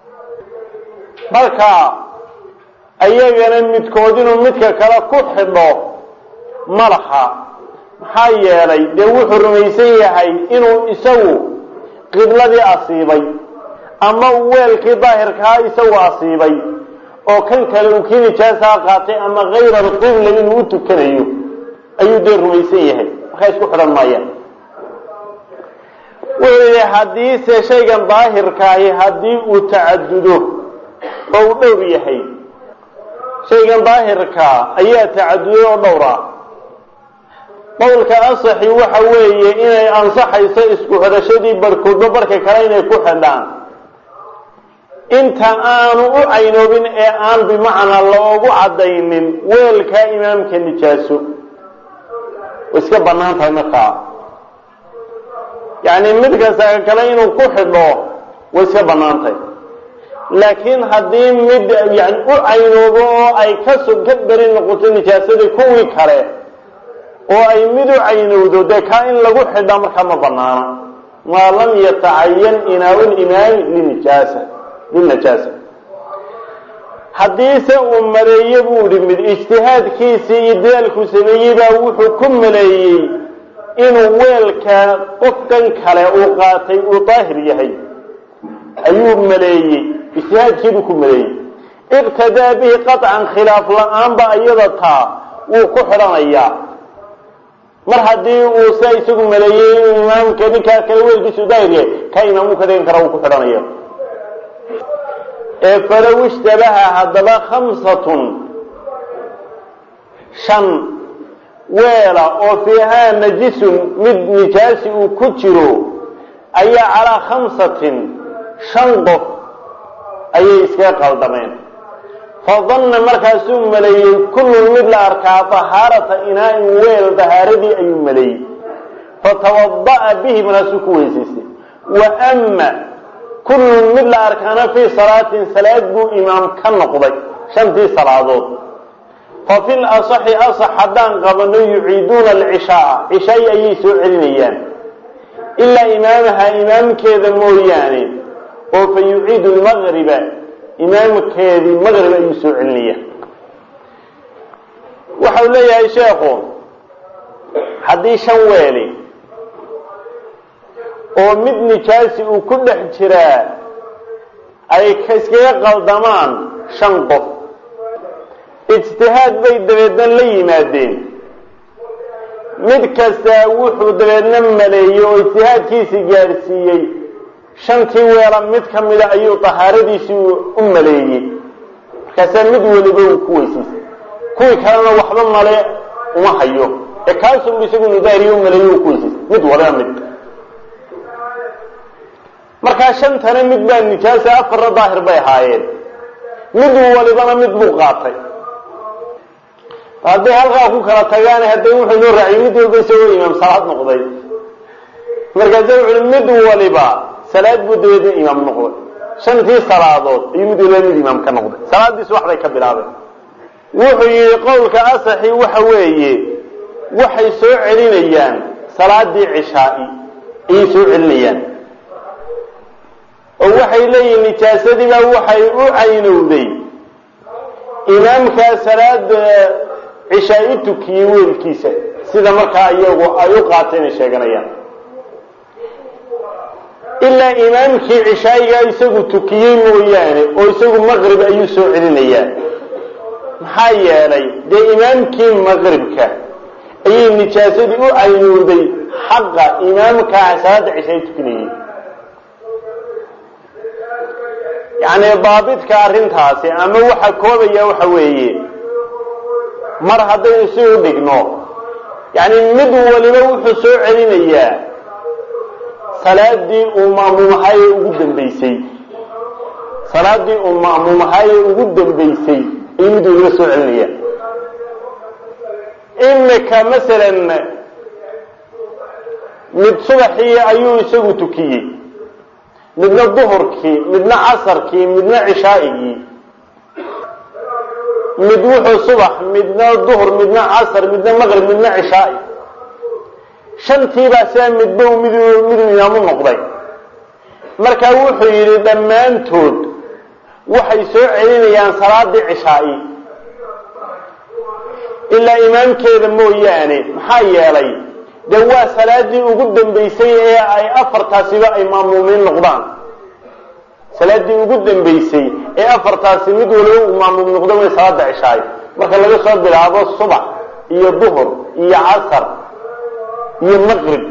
marka ayagana midkood inuu midka kale ku xidho malaxa maxaa yeelay dee wuxuu rumaysan yahay inuu isagu qibladii asiibay ama uu weelkii daahirkaa isagu asiibay oo kan kale uu kii nijaasaha qaatay ama kayra alqibla inuu u tukanayo ayuu dee rumaysan yahay markaa isku xidhan maayaan wuxuu yidhi haddiise shaygan daahirkaahi haddii uu tacadudo oo uu dhowr yahay shaygan daahirkaa ayaa tacaduday oo dhowra qowlka asaxi waxa weeye inay ansaxayso isku xidhashadii barhkoodba barhka kale inay ku xidhaan inta aanu u caynoobin ee aan bimacnaa loogu caddaynin weelkaa imaamka nijaaso way iska bannaan tahay markaa yacni mid kasta kale inuu ku xidho way iska bannaan tahay laakiin haddii mid yani u caynoobo oo ay kaso ka beri noqoto nijaasadii kuwii kale oo ay mid u caynowdo dee kaa in lagu xidha markaa ma banaana maa lam yatacayan inaawu limaami linijaasa linajaasa haddiise uu maleeye buu ihi mid ijtihaadkiisii iyo dadaalku sameeyey baa wuxuu ku maleeyey inuu weelka qofkan kale uu qaatay uu daahir yahay ayuu maleeyey ijtihaadkiibuu ku maleeyey iqtadaa bihi qaطcan khilaaf la-aanba iyada taa wuu ku xidhanayaa mar haddii uu sa isagu maleeyey inuu imaamka ninkaa kale weelkiisu daahir yahay ka imaam uu ka dhigan kara wuu ku xidhanaya ee falow ishtabaha haddaba khamsatun shan weela oo fiihaa najisun mid nijaasi uu ku jiro ayaa calaa khamsatin shan qof ayay iskaga qaldameen fadanna markaasuu maleeyey kullun mid la arkaa dahaarata inaa-in weel dahaaradii ayuu maleeyey fatawada'a bihi markaasuu ku weysaystay wa ama kullun mid la arkaana fii salaatin salaad buu imaam ka noqday shantii salaadood fa fil asaxi asax haddaan qabano yuciiduuna alcishaaa cishaai ayay soo celinayaan ilaa imaamaha imaamkeeda mooyaane oo fa yuciidu lmaqriba imaamkeedii maqrib ayuu soo celinaya waxau leeyahay sheekhu haddii shan weeli oo mid nijaasi uu ku dhex jiraa ay iskaga qaldamaan shan qof ijtihaad bay dabeedna la yimaadeen mid kastaa wuxuu dabeedna maleeyey oo ijtihaadkiisii gaadhsiiyey shantii weela mid ka mida ayuu tahaaradiisii u maleeyey markaasaa mid weliba uu ku weysaystay kuwii kalena waxba male uma hayo ee kaasunbu isagu nidaariyo u maleeye uu ku weysaystay mid waliba mid markaa shantana mid baa nijaasa afarna daahir bay ahaayeen mid walibana mid buu qaatay hadday halkaa ku kala tagaan hadday wuxuu inoo raaciyay mid walba isagoo imaam salaad noqday markaasa wuxu uhi mid waliba salaad buu dabeedna imaam noqday shantii salaadood ayuu mid waliba mid imaam ka noqday salaadiis waxbay ka bilaabeen wuxuu yihi qowlka asaxi waxa weeye waxay soo celinayaan salaadii cishaai ayay soo celinayaan oo waxay leeyihin nijaasadiibaa waxay u caynowday imaamkaa salaada cishaa i tukiyey weelkiisa sida markaa iyagu ay u qaateen ay sheeganayaan ilaa imaamkii cishaayigaa isagu tukiyey mooyaane oo isagu maqrib ayuu soo celinayaa maxaa yeelay dee imaamkii maqribka ayay nijaasadii u caynowday xaqa imaamkaa salaada cishaa i tukinayay yacni daabidka arrintaasi ama waxa koobaya waxa weeye mar haddaynu si u dhigno yacni mid waliba wuxuu soo celinayaa salaadii uu ma'muumahaye ugu dambaysay salaadii uu ma'muumahaye ugu dambaysay ayuu mid waliba soo celinaya imika masalan mid subaxii ayuu isagu tukiyey midna duhurkii midna casarkii midna cishaa'igii mid wuxuu subax midna duhur midna casar midna maqrib midna cishaa'i shantiibaa sidaa midba mid miduu imaamu noqday markaa wuxuu yidhi dhammaantood waxay soo celinayaan salaadii cishaa'i ilaa imaamkeeda mooyaane maxaa yeelay dee waa salaadii ugu dambaysay ee ay afartaasiba ay maamuumiin noqdaan salaadii ugu dambaysay ee afartaasi mid waliba uu maamuum noqdo way salaada cishaayo marka laga soo bilaabo subax iyo duhur iyo casar iyo maqrib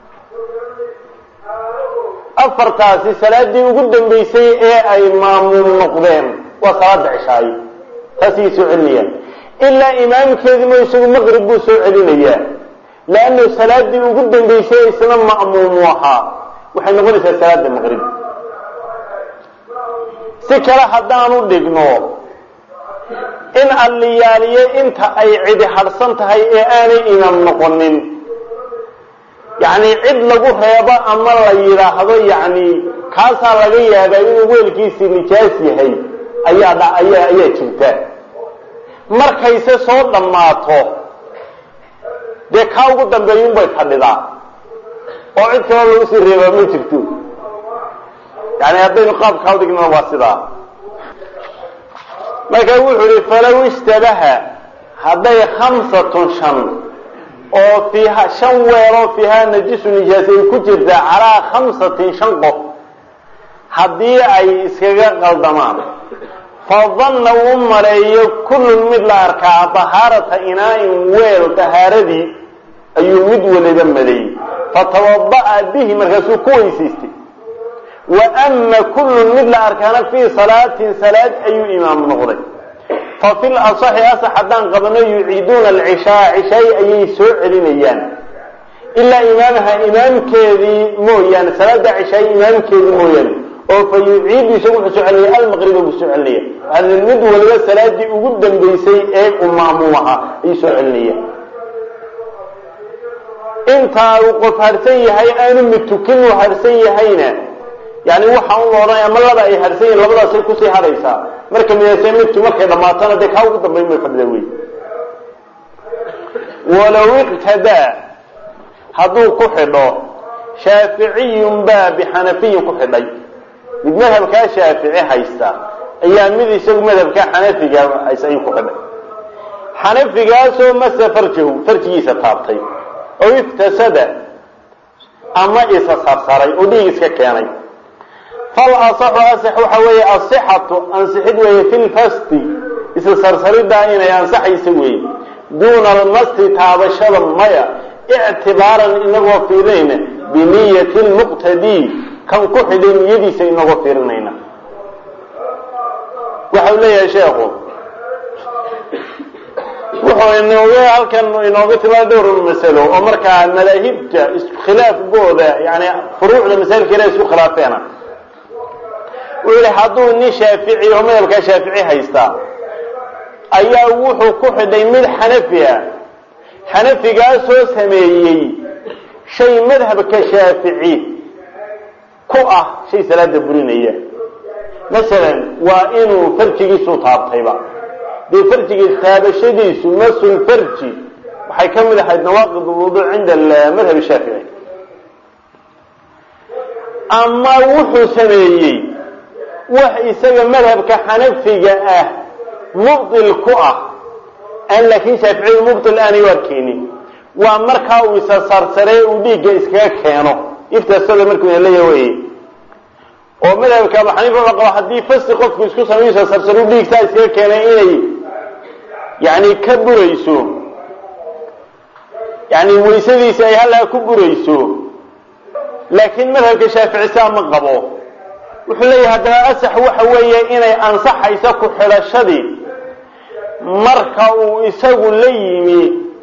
afartaasi salaadii ugu dambaysay ee ay maamuum noqdeen waa salaada cishaayo taasay soo celinayaan ilaa imaamkeedima isagu maqrib buu soo celinayaa leannu salaadii ugu dambaysay isna ma'muumu ahaa waxay noqonaysaa salaada maqrib si kale haddaanu dhigno in alliyaaliye inta ay cidi hadhsan tahay ee aanay imaam noqonin yacni cid lagu reebo ama la yidhaahdo yacni kaasaa laga yaabaa inuu weelkiisii nijaas yahay ayaa dha ayaa ayaa jirta markayse soo dhammaato dee kaa ugu dambeeyun bay fadhidaa oo cid kaloo lagu sii reebaa ma jirto yani haddaynu qaabkaa udhignana waa sidaa marka wuxuu ihi falow ishtabaha hadday khamsatun shan oo fiiha shan weeloo fiihaa najisu nijaas ay ku jirtaa calaa khamsatin shan qof haddii ay iskaga qaldamaan fadanna uu maleeyo kullun mid la arkaa dahaarata inaa'in weel dahaaradii ayuu mid waliba maleeyey fatawada'a bihi markaasuu ku weysaystay wa ama kullun mid la arkaana fii salaatin salaad ayuu imaam noqday fa fil asaxi asax haddaan qabno yuciiduuna alcishaa cishaay ayay soo celinayaan ilaa imaamaha imaamkeedii mooyaane salaada cishaay imaamkeedii mooyaane oo fa yuciidu isagu wuxuu soo celinaya almaqriba buu soo celinaya waxaa mid waliba salaadii ugu dambaysay ee uu ma'muum ahaa ayuu soo celinaya intaa uu qof harsan yahay aanu mid tukin uu harsan yahayna yani waxa un la odhanaya ma laba ay harsan yihin labadaasay kusii hadhaysaa marka midase midki markay dhammaatana dee kaa ugu dambayn bay fadhida wey walow iqtadaa hadduu ku xidho shaaficiyun baa bixanafiyin ku xidhay mid madhabkaa shaafici haysta ayaa mid isagu madhabkaa xanafiga haysta ayuu ku xidhay xanafigaasoo mase farjahu farjigiisa taabtay oo iftasada ama isa sarsaray oo dhiig iska keenay fal asaxu asax waxa weeye asixatu ansixid weeye fi lfasti isa sarsariddaa inay ansaxaysa weeye duuna almasti taabashada maya ictibaaran inagoo fiirinayna biniyati lmuqtadii kan ku xidhay niyadiisa inagoo fiirinayna waxau leeyahay sheekhu wuxuu inooga halkan inooga timaado dhowr masalo oo markaa madaahibta iskhilaafkooda yani furuucda masailkeeda isku khilaafeena wuxuu yihi hadduu nin shaafici oo madhabkaa shaafici haystaa ayaa wuxuu ku xidhay mid xanafi ah xanafigaasoo sameeyey shay madhabka shaafici ku ah shay salaada burinaya masalan waa inuu farjigiisu taabtayba dee farjiga taabashadiisu masul farji waxay ka mid ahayd nawaaqid wuduuc cinda madhab shaafici ama wuxuu sameeyey wax isaga madhabka xanafiga ah mubdil ku ah aan laakiin shaaficiyadu mubdil aanay u arkeynin waa markaa uu isa sarsaree uu dhiigga iskaga keeno iftasada markuu ina leeya wey oo madhabka abu xaniifa wuxuu qaba haddii fasti qofku isku sameeyo isa sarsaru dhiigsaa iskaga keenay inay yani ka burayso yani waysadiisi ay halaa ku burayso laakiin madhabka shaafici saa ma qabo wuxuu leeyahay haddana asax waxa weeye inay ansaxayso ku xidhashadii marka uu isagu la yimi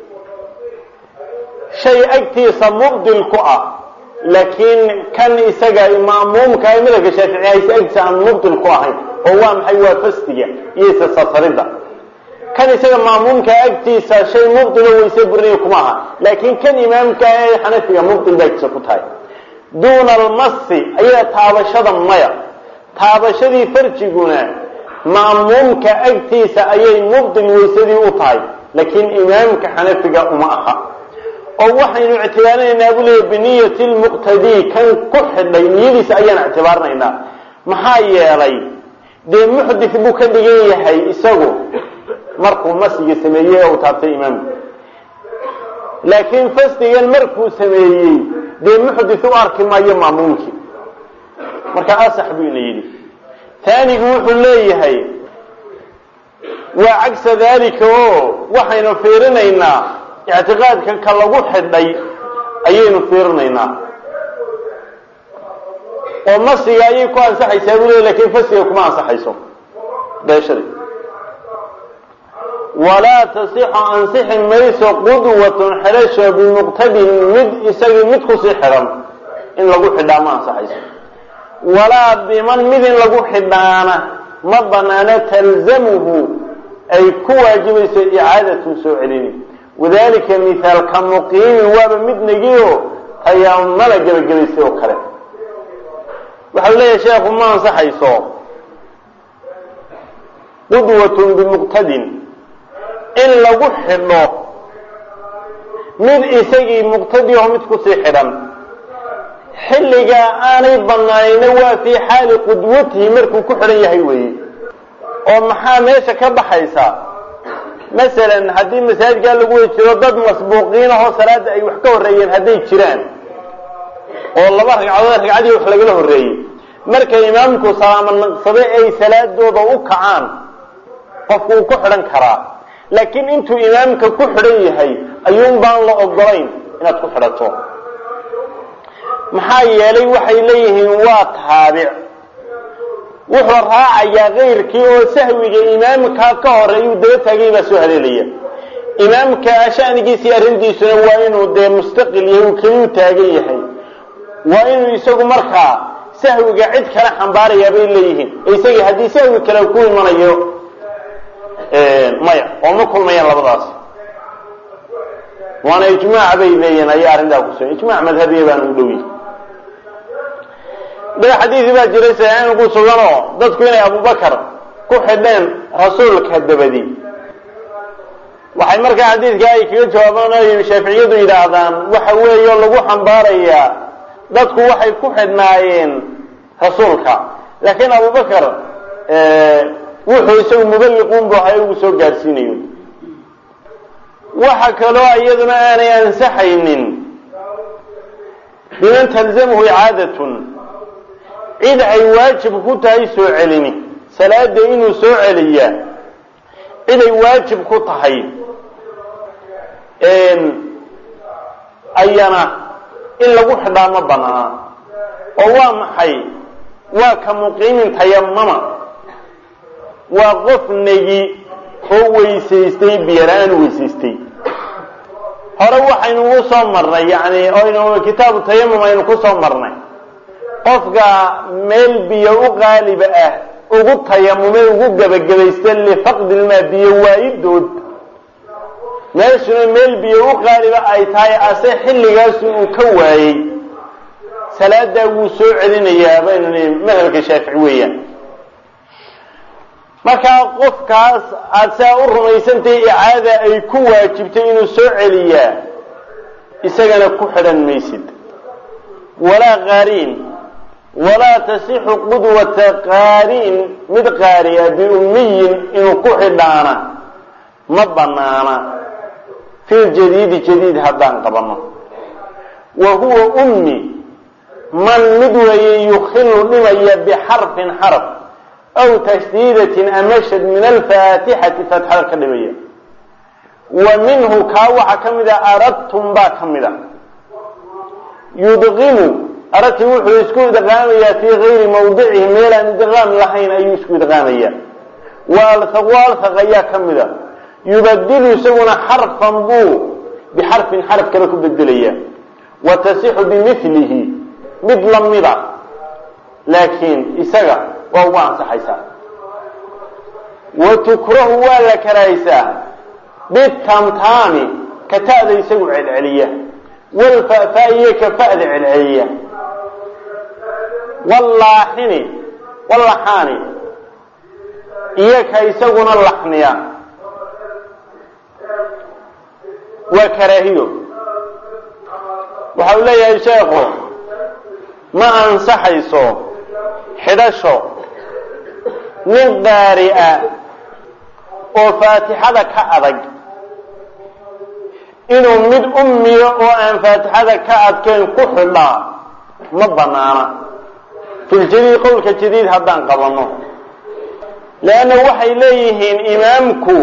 shay agtiisa mubdil ku ah laakiin kan isaga ma'muumka ee madhabka shaaficiya aysa agtiisa aan mubdil ku ahayn oo waa maxay waa fasdiga iyo isasasaridda kan isaga ma'muumka agtiisa shay mubdilo wayse burinaya kuma aha laakiin kan imaamka ee xanafiga mubdil ba agtiisa ku tahay duuna almasi ayaa taabashada maya taabashadii farjiguna ma'muumka agtiisa ayay mubdil waysadii u tahay laakiin imaamka xanafiga uma aha oo waxaynu ictibaarinaynaa buu leeya biniyati lmuqtadii kan ku xidhay niyadiisa ayaan ictibaarinaynaa maxaa yeelay dee muxdis buu ka dhigan yahay isagu markuu masiga sameeyey ee uu taabtay imaamku laakiin fasdigan markuu sameeyey dee muxdis u arki maayo maamuumkii marka asax buu ina yidhi taanigu wuxuu leeyahay waa cagsa dalika oo waxaynu fiirinaynaa ictiqaadka ka lagu xidhay ayaynu fiirinaynaa oo masiga ayay ku ansaxaysaa buu leey lakin fasiga kuma ansaxayso beeshadi walaa tasixu ansixi mayso qudwatun xidhasho bimuqtadin mid isagii mid kusii xidhan in lagu xidhaa ma ansaxayso walaa biman mid in lagu xidhaana ma banaano talzamuhu ay ku waajibayso icaadatun soo celini wadalika mithaal ka muqiimin waaba mid negiyo tayaamala gebagabaysay oo kale waxau leeyahay sheekhu ma ansaxayso qudwatun bimuqtadin in lagu xidho mid isagii muqtadi oo mid kusii xidhan xilligaa aanay banaanayna waa fii xaali qudwatihi markuu ku xidhan yahay weeye oo maxaa meesha ka baxaysa masalan haddii masaajidkaa lagu wey jiro dad masbuuqiin ahoo salaada ay wax ka horreeyeen hadday jiraan oo laba ragcadood ragcadii wax lagala horreeyey marka imaamku salaamo naqsade ay salaadooda u kacaan qofku uu ku xidhan karaa laakiin intuu imaamka ku xidhan yahay ayuun baan la ogolayn inaad ku xidhato maxaa yeelay waxay leeyihiin waa taabic wuxuu raacayaa kayrkii oo sahwiga imaamka ka horeeyuu daba taagay baa soo haleelaya imaamka shanigiisii arrintiisuna waa inuu dee mustaqil yahay uu keliyu taagan yahay waa inuu isagu markaa sahwiga cid kale xambaarayaa bay leeyihiin isagii haddii sahwi kale ku imanayo maya oo ma kulmayaan labadaas waana ijmaac bay leeyihiin ayaa arrintaa kusugan ijmac madhabiya baana u dhow yihi da xadiisi baa jiray saxiixin ku suganoo dadku inay abubakar ku xidheen rasuulka dabadi waxay markaa xadiidka ay kaga jawaabaan o shaaficiyadu yidhaahdaan waxa weeyo lagu xambaarayaa dadku waxay ku xidhnaayeen rasuulka laakiin abubakar wuxuu isagu mubaliquun bu ahay ugu soo gaadhsiinayo waxa kaloo iyaduna aanay ansaxaynin biman talzamhu icaadatun cid ay waajib ku tahay soo celini salaada inuu soo celiyaa cid ay waajib ku tahay ayana in lagu xidhaa ma banaana oo waa maxay waa ka muqiimin tayamama waa qof negi oo weysaystay biyala-aan weysaystay hore waxaynu u soo marnay yani aynu kitaabu tayamum aynu ku soo marnay qofka meel biyo u qaaliba ah ugu tayamume ugu gebagabaysta lifaqdilmaa biyo waayidood meeshuna meel biyo u qaaliba ay tahay ase xilligaasu uu ka waayey salaadaa wuu soo celinayaa baynu nii madhabka shaafici weeyaan markaa qofkaas aada saa u rumaysantahay icaada ay ku waajibtay inuu soo celiyaa isagana ku xidhan maysid walaa qaariin walaa tasixu qudwata qaariin mid qaariya biummiyin inuu ku xidhaana ma banaana fi ljadiidi jadiid haddaan qabano wa huwa ummi man mid weeye yukhilu dhimaya bixarfin xarf aw tashdiidatin amashad min alfaatixati faatixada ka dhimaya wa minhu kaa waxaa ka mid a aradtum baa ka mid a yudqimu arati wuxuu isku idqaamayaa fii gayri mawdicihi meelaan idqaam lahayn ayuu isku idqaamaya waalhaq waalhaq ayaa ka mida yubadilu isaguna xarfan buu bixarfin xarf kale ku bedelaya wa tasixu bimilihi mid lamida laakiin isaga waa ugu ansaxaysaa wa tukrahu waa la karahaysaa bitamtaami ka ta'da isagu celceliya walfa'faa'iye ka fa'da celceliya wallaaxini wallaxaani iyo ka isaguna laxniya waa karaahiyo waxa uu leeyahay sheekhu ma ansaxayso xidhasho nin qaari'a oo faatixada ka adag inuu mid ummiyo oo aan faatixada ka adkayn ku xidhaa ma banaana filjadiid qowlka jadiid haddaan qabanno leanna waxay leeyihiin imaamku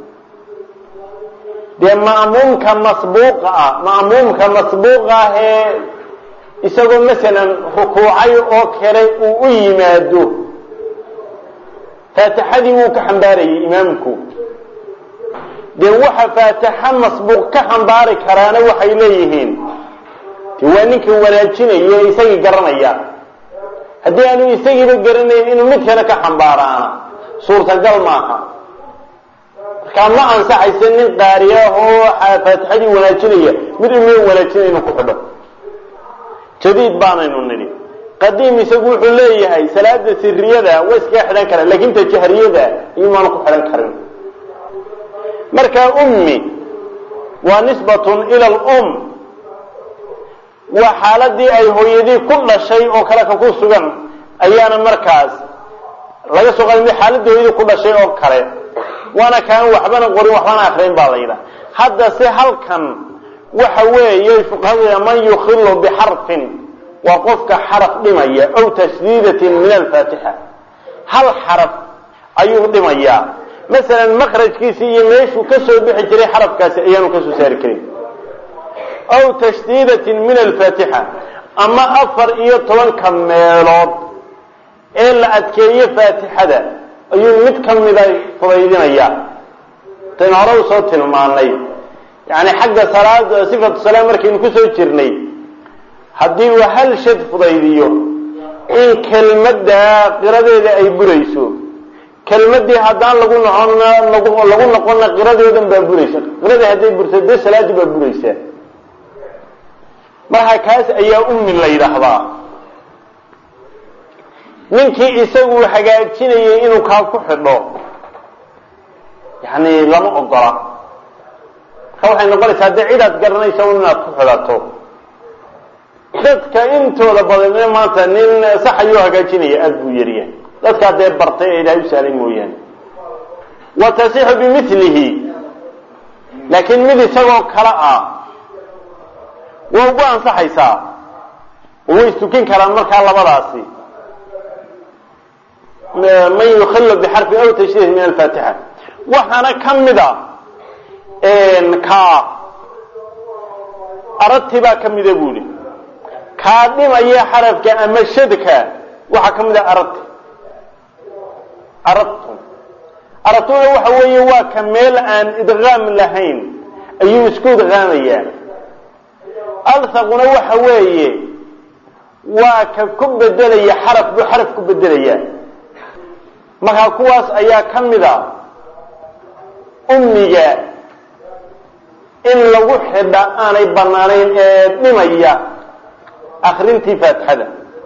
dee ma'muumka masbuuqa ah ma'muumka masbuuqa ah ee isagoo masalan rukuucay oo kale uu u yimaado faatixadii wuu ka xambaarayay imaamku dee waxa faatixa masbuuq ka xambaari karaana waxay leeyihiin de waa ninka wanaajinaya ee isagii garanaya haddii aanu isagiiba garanayn inuu mid kale ka xambaaraana suurtagal maaha markaa ma ansaxaysa nin qaariya oo faatixadii wanaajinaya mid umiya wanaajinaya inuu ku xidho jadiid baanaynu nidhi qadiim isagu wuxuu leeyahay salaada siriyada way iskaga xidhan karaan laakin ta jahriyada iyumaanu ku xidhan karin marka ummi waa nisbatun ila alum waa xaaladii ay hooyadii ku dhashay oo kale ka ku sugan ayaana markaas laga soo qaada xaaladii hooyadii ku dhashay oo kale waana kaan waxbana qorin waxbana akrayn baa la yidhaha hadda se halkan waxa weeye fuqahadu man yukhilu bixarfin waa qofka xaraf dhimaya aw tashdiidatin min alfaatixa hal xaraf ayuu dhimayaa masalan makrajkiisii iyo meeshuu ka soo bixi jiray xarafkaasi ayaanu kasoo saari karin aw tashdiidatin min alfaatixa ama afar iyo tobanka meelood ee la adkeeyo faatixada ayuu mid ka mida fudaydinayaa taynu hore usoo tilmaanay yani xagga salaada sifatu salaam markaynu kusoo jirnay haddii uu hal shad fudaydiyo in kelmadda qiradeeda ay burayso kelmadii haddaan lagu noqon lagu noqonna qiradeedan baa buraysa qiradii hadday burto dee salaadii baa buraysaa marka kaas ayaa ummi la yidhaahdaa ninkii isagu hagaajinayay inuu kaa ku xidho yani lama ogola marka waxay noqonaysaa dee cidaad garanaysa un inaad ku xidhato dadka intooda badan maanta nin sax ayuu hagaajinaya aada buu yaryahay dadkaa dee bartay ee ilaahay u saalay mooyaane wa tasixu bimilihi laakiin mid isagoo kale ah waa ugu ansaxaysaa oo way istukin karaan markaa labadaasi man yukhillu bixarfi aw tashdiid min alfaatixa waxaana ka mida kaa aragti baa ka mida buuhi kaa dhimaya xarafka ama shadka waxaa ka mida aragti aragtu aragtuna waxa weeye waa ka meel aan idqaam lahayn ayuu isku idqaamayaa alhaquna waxa weeye waa ka ku bedelaya xaraf buu xaraf ku bedelaya markaa kuwaas ayaa ka mid a ummiga in lagu xidha aanay banaanayn ee dhimaya akrintii faatixada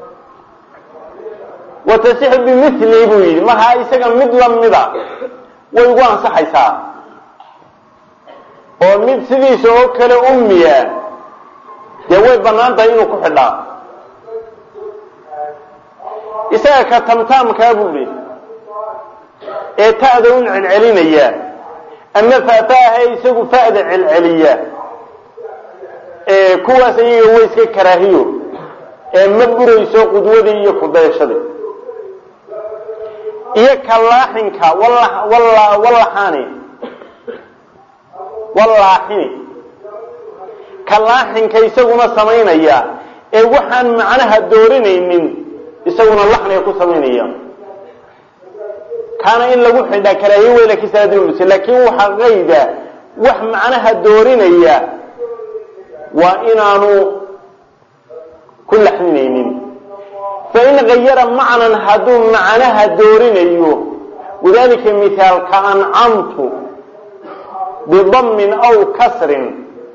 wa tasixu bimilihi buu yidhi markaa isaga mid lamida way ugu ansaxaysaa oo mid sidiisa oo kale ummiya dee way banaan tahay inuu ku xidhaa isaga ka tamtaamkaa buu ihi ee ta'da un celcelinaya ama faataaha isagu fa'da celceliya kuwaas iyaga way iska karaahiyo ee ma burayso qudwadii iyo kudayashadii iyo kalaaxinka walaxani walaaxini kalaaxinka isaguna samaynaya ee waxaan macnaha doorinaynin isaguna laxniga ku samaynaya kaana in lagu xidhaa karaahiye wey lakin salaadulsa laakin waxaa qayda wax macnaha doorinaya waa inaanu ku laxninaynin fain gayara macnan hadduu macnaha doorinayo wadalika mithaal ka ancamtu bidammin aw kasrin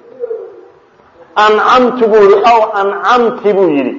ancamtu buu yihi aw ancamti buu yidhi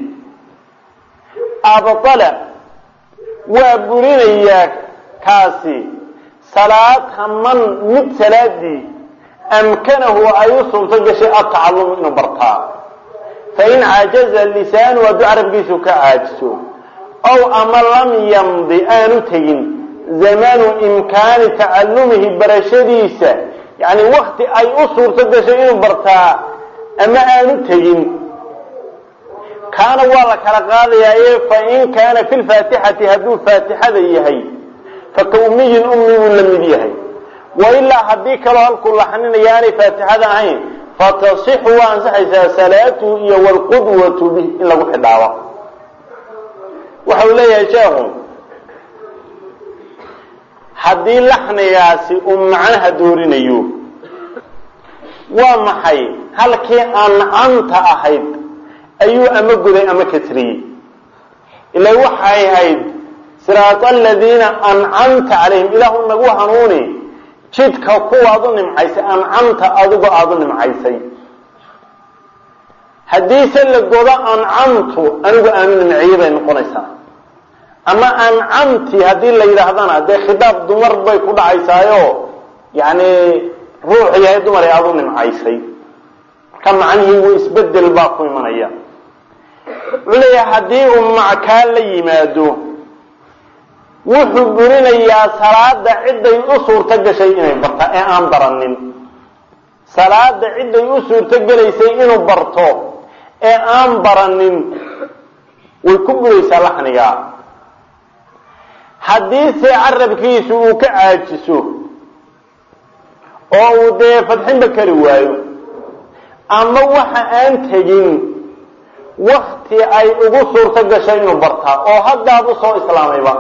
abala waa burinayaa kaasi salaata man mid salaadii amkanahu ay u sunto gashay atacalumu inuu bartaa fain cajaza lisaanu hadduu carabkiisu ka caajiso ow ama lam yamdi aanu tegin zamanu imkaani tacalumihi barashadiisa yani wakti ay u suurto gashay inuu bartaa ama aanu tegin kaana waa la kala qaadayaa fain kaana fi lfaatixati hadduu faatixada yahay faka ummiyin ummi buu la mid yahay wailaa haddii kaloo halkuu laxninaya aanay faatixada ahayn fatasixu waa ansaxaysaa salaatuhu iyo wlqudwatu bih in lagu xidhaabo waxau leeyahay sheekhu haddii laxnigaasi uu macnaha doorinayo waa maxay halkii ancamta ahayd ayuu ama guday ama kasriyey ila waxay ahayd siraat aladiina ancamta calayhim ilaahu nagu hanuuni jidka kuwaad u nimcaysay ancamta adigoo aada u nimcaysay haddiise la godo ancamtu anigu aanu nimciyey bay noqonaysaa ama ancamti haddii la yidhaahdana dee khidaab dumar bay ku dhacaysaayo yani ruux yahay dumar ee aada u nimcaysay marka macnihii wu isbedel baa ku imanaya wuxuu leeyahay haddii uu mackaa la yimaado wuxuu burinayaa salaada ciday u suurto gashay inay barta ee aan baranin salaada ciday u suurto gelaysay inuu barto ee aan baranin way ku buraysaa laxniga haddiise carabkiisu uu ka caajiso oo uu dee fadxinba kari waayo ama waxa aan tegin wakti ay ugu suurto gashay inuu bartaa oo haddaaba soo islaamayba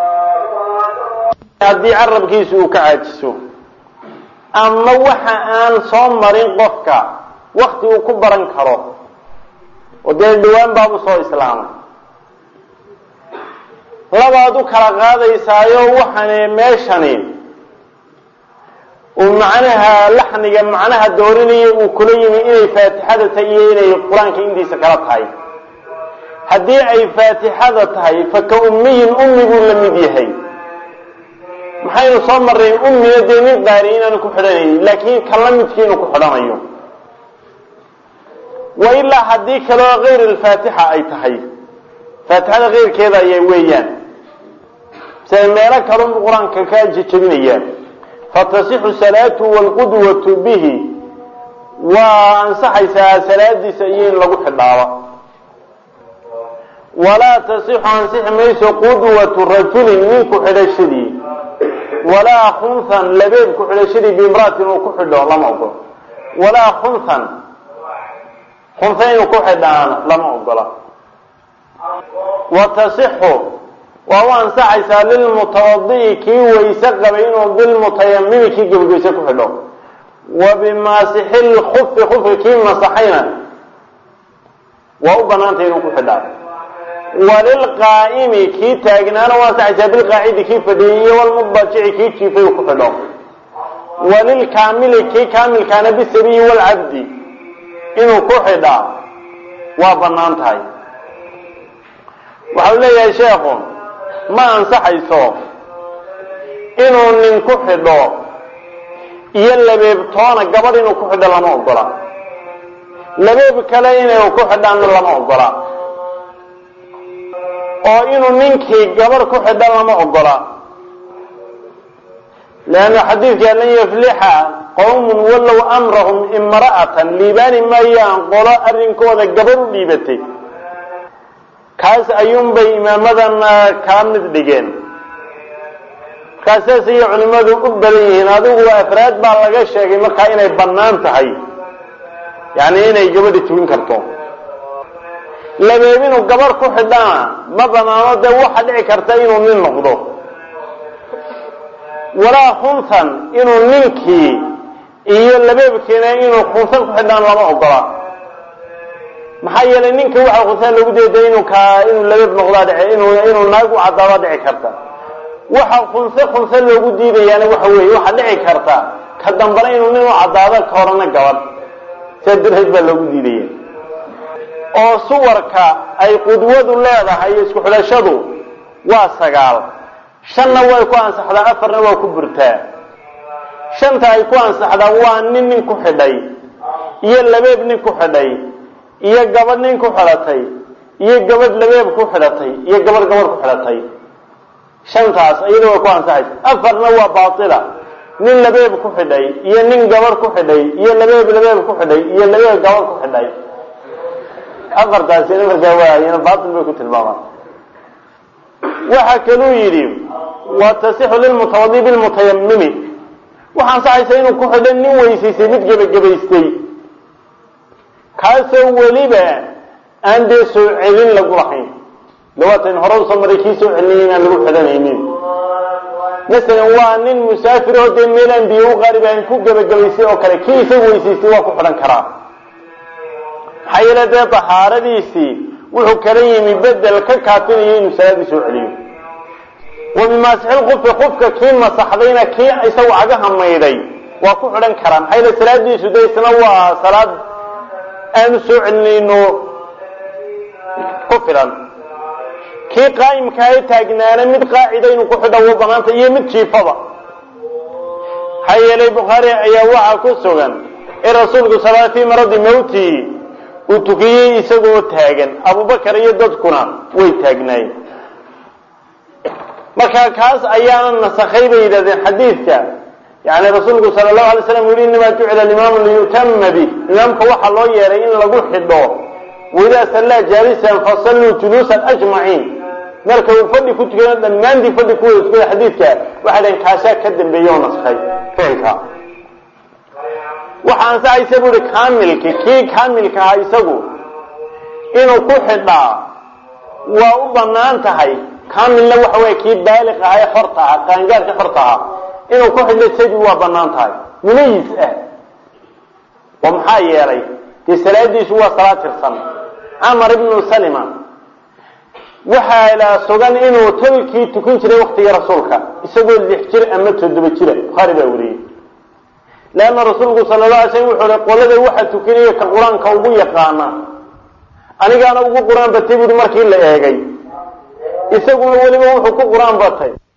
haddii carabkiisu uu ka caajiso ama waxa aan soo marin qofka wakti uu ku baran karo oo dee dhawaan baabu soo islaamay labaad u kala qaadaysaayo waxaani meeshani uu macnaha laxniga macnaha doorinaya uu kula yimi inay faatixada tahay iyo inay qur-aanka intiisa kala tahay haddii ay faatixada tahay fa ka ummiyin ummi buu la mid yahay maxaynu soo marray ummina dee nin qaari inaanu ku xidhanaynin laakiin ka la midkii inuu ku xidhanayo wa ilaa haddii kaleo kayr alfaatixa ay tahay faatixada keyrkeeda aya weeyaan sida meelo kalunbu qur-aanka ka jejebinayaan fatasixu salaatu wlqudwatu bihi waa ansaxaysaa salaadiisa iyo in lagu xidhaabo walaa tasixu ansixi mayso qudwatu rajulin ninku xidhashadii walaa khunhan labeeb ku xidhashadii biimraatin uu ku xidho lama ogolo walaa khunhan khunha inuu ku xidhaana lama ogola wa tasixu waa u ansaxaysaa lilmutawadi'i kii wayse qabay inuu bilmutayamimi kii gebageyse ku xidho wa bimaasixi lkufi kufka kii masaxayna waa u banaantay inuu ku xidhaa walilqaa'imi kii taagnaana u ansaxaysaa bilqaacidi kii fadhiyey iyo walmudajici kii jiifay uu ku xidho walilkaamili kii kaamilkaana bisabiyi walcabdi inuu ku xidhaa waa banaan tahay waxau leeyahay sheekhu ma ansaxayso inuu nin ku xidho iyo labeebtoona gabadh inuu ku xidho lama ogola labeeb kale inay ku xidhaanna lama ogola oo inuu ninkii gabadh ku xidho lama ogola leanna xadiidka lan yaflixa qawmun wallow amrahum imra'atan liibaani maayaan qolo arrinkooda gabadh u dhiibatay kaas ayuunbay imaamadan kala mid dhigeen markaasaas ayay culimmadu u badan yihiin adigu afraad baa laga sheegay markaa inay bannaan tahay yani inay gabadha tugin karto labeeb inuu gabarh ku xidhana ma banaano dee waxa dhici karta inuu nin noqdo walaa khuntan inuu ninkii iyo labeebkiina inuu khunsan ku xidhaan lama ogola maxaa yeelay ninka waxa khunsan lagu deeday inuu ka inuu labeeb noqdaa dhici inuu inuu naag u caddaada dhici karta waxa khunse khunse loogu diidayaana waxa weeye waxaa dhici karta ka dambana inuu nin u caddaado ka horana gabadh sidaa darteed baa loogu diidaya oo suwarka ay qudwadu leedahay isku xidhashadu waa sagaal shanna way ku ansaxdaa afarna waa ku burtaa shanta ay ku ansaxdaa waa nin nin ku xidhay iyo labeeb nin ku xidhay iyo gabadh nin ku xidhatay iyo gabadh labeeb ku xidhatay iyo gabadh gabadh ku xidhatay shantaas iyada way ku ansaxaysa afarna waa baatila nin labeeb ku xidhay iyo nin gabadh ku xidhay iyo labeeb labeeb ku xidhay iyo labeeb gabadh ku xidhay afartaasina markaa waayana baatil bay ku tilmaamaan waxa kaluu yidhi wa tasixu lilmutawadi bilmutayamimi waxaa ansaxaysa inuu ku xidho nin weysaysay mid gebagabaystay kaasoo weliba aan dee soo celin lagu lahayn dawaatan hore usoo maray kii soo celinay inaan lagu xidhanaynin masalan waa nin musaafir oo dee meelaan biyo u qaarib aan ku gebagabaystay oo kale kii isagu weysaystay waa ku xidhan karaa maxaa yeele dee dahaaradiisii wuxuu kala yimi bedel ka kaafinayo inuu salaadii soo celiyo wa bimaasixilkufi kufka kii masaxdayna kii isagu cagaha maydhay waa ku xidhan karaa maxaa yeele salaadiisu de isna waa salaad aanu soo celinayno ku filan kii qaa'imka ay taagnaana mid qaacida inuu ku xidho wa banaanta iyo mid jiifaba maxaa yeelay bukhaari ayaa waxaa ku sugan in rasuulku sala fii maradi mawti uu tukiyey isagoo taagan abubakar iyo dadkuna way taagnaayeen marka kaas ayaana nasakhay bay yidhahdeen xadiidka yani rasuulku sala allahu alay slam u yihi inamaa jucila alimaamu liyutama bih imaamka waxaa loo yeeray in lagu xidho waidaa sallaa jaalisan fasalluu juluusan ajmaciin marka uu fadhi ku tukado dhammaantii fadhi ku wada tukada xadiidka waxay dhaheen kaasaa ka dambeeye oo naskhay ficilka waxa ansaxaysa bu uhi kaamilki kii kaamilka ahaa isagu inuu ku xidhaa waa u banaan tahay kaamilna waxa wey kii baaliq aha ee xorta aha qaangaarka xorta aha inuu ku xidho sabi waa banaan tahay mumayis ah oo maxaa yeelay dee salaadiisu waa salaad tirsan camar ibnu salima waxaa la sugan inuu tolkii tukan jiray waktigii rasuulka isagoo lix jir ama toddoba jira bukhaari baa weriyey leanna rasuulku sala la alay slam wuxuu hi qolada waxa tukanaya ka qur-aanka ugu yaqaana anigaana ugu qur-aan batay buuhi markii la eegay isaguna weliba wuxuu ku qur-aan batay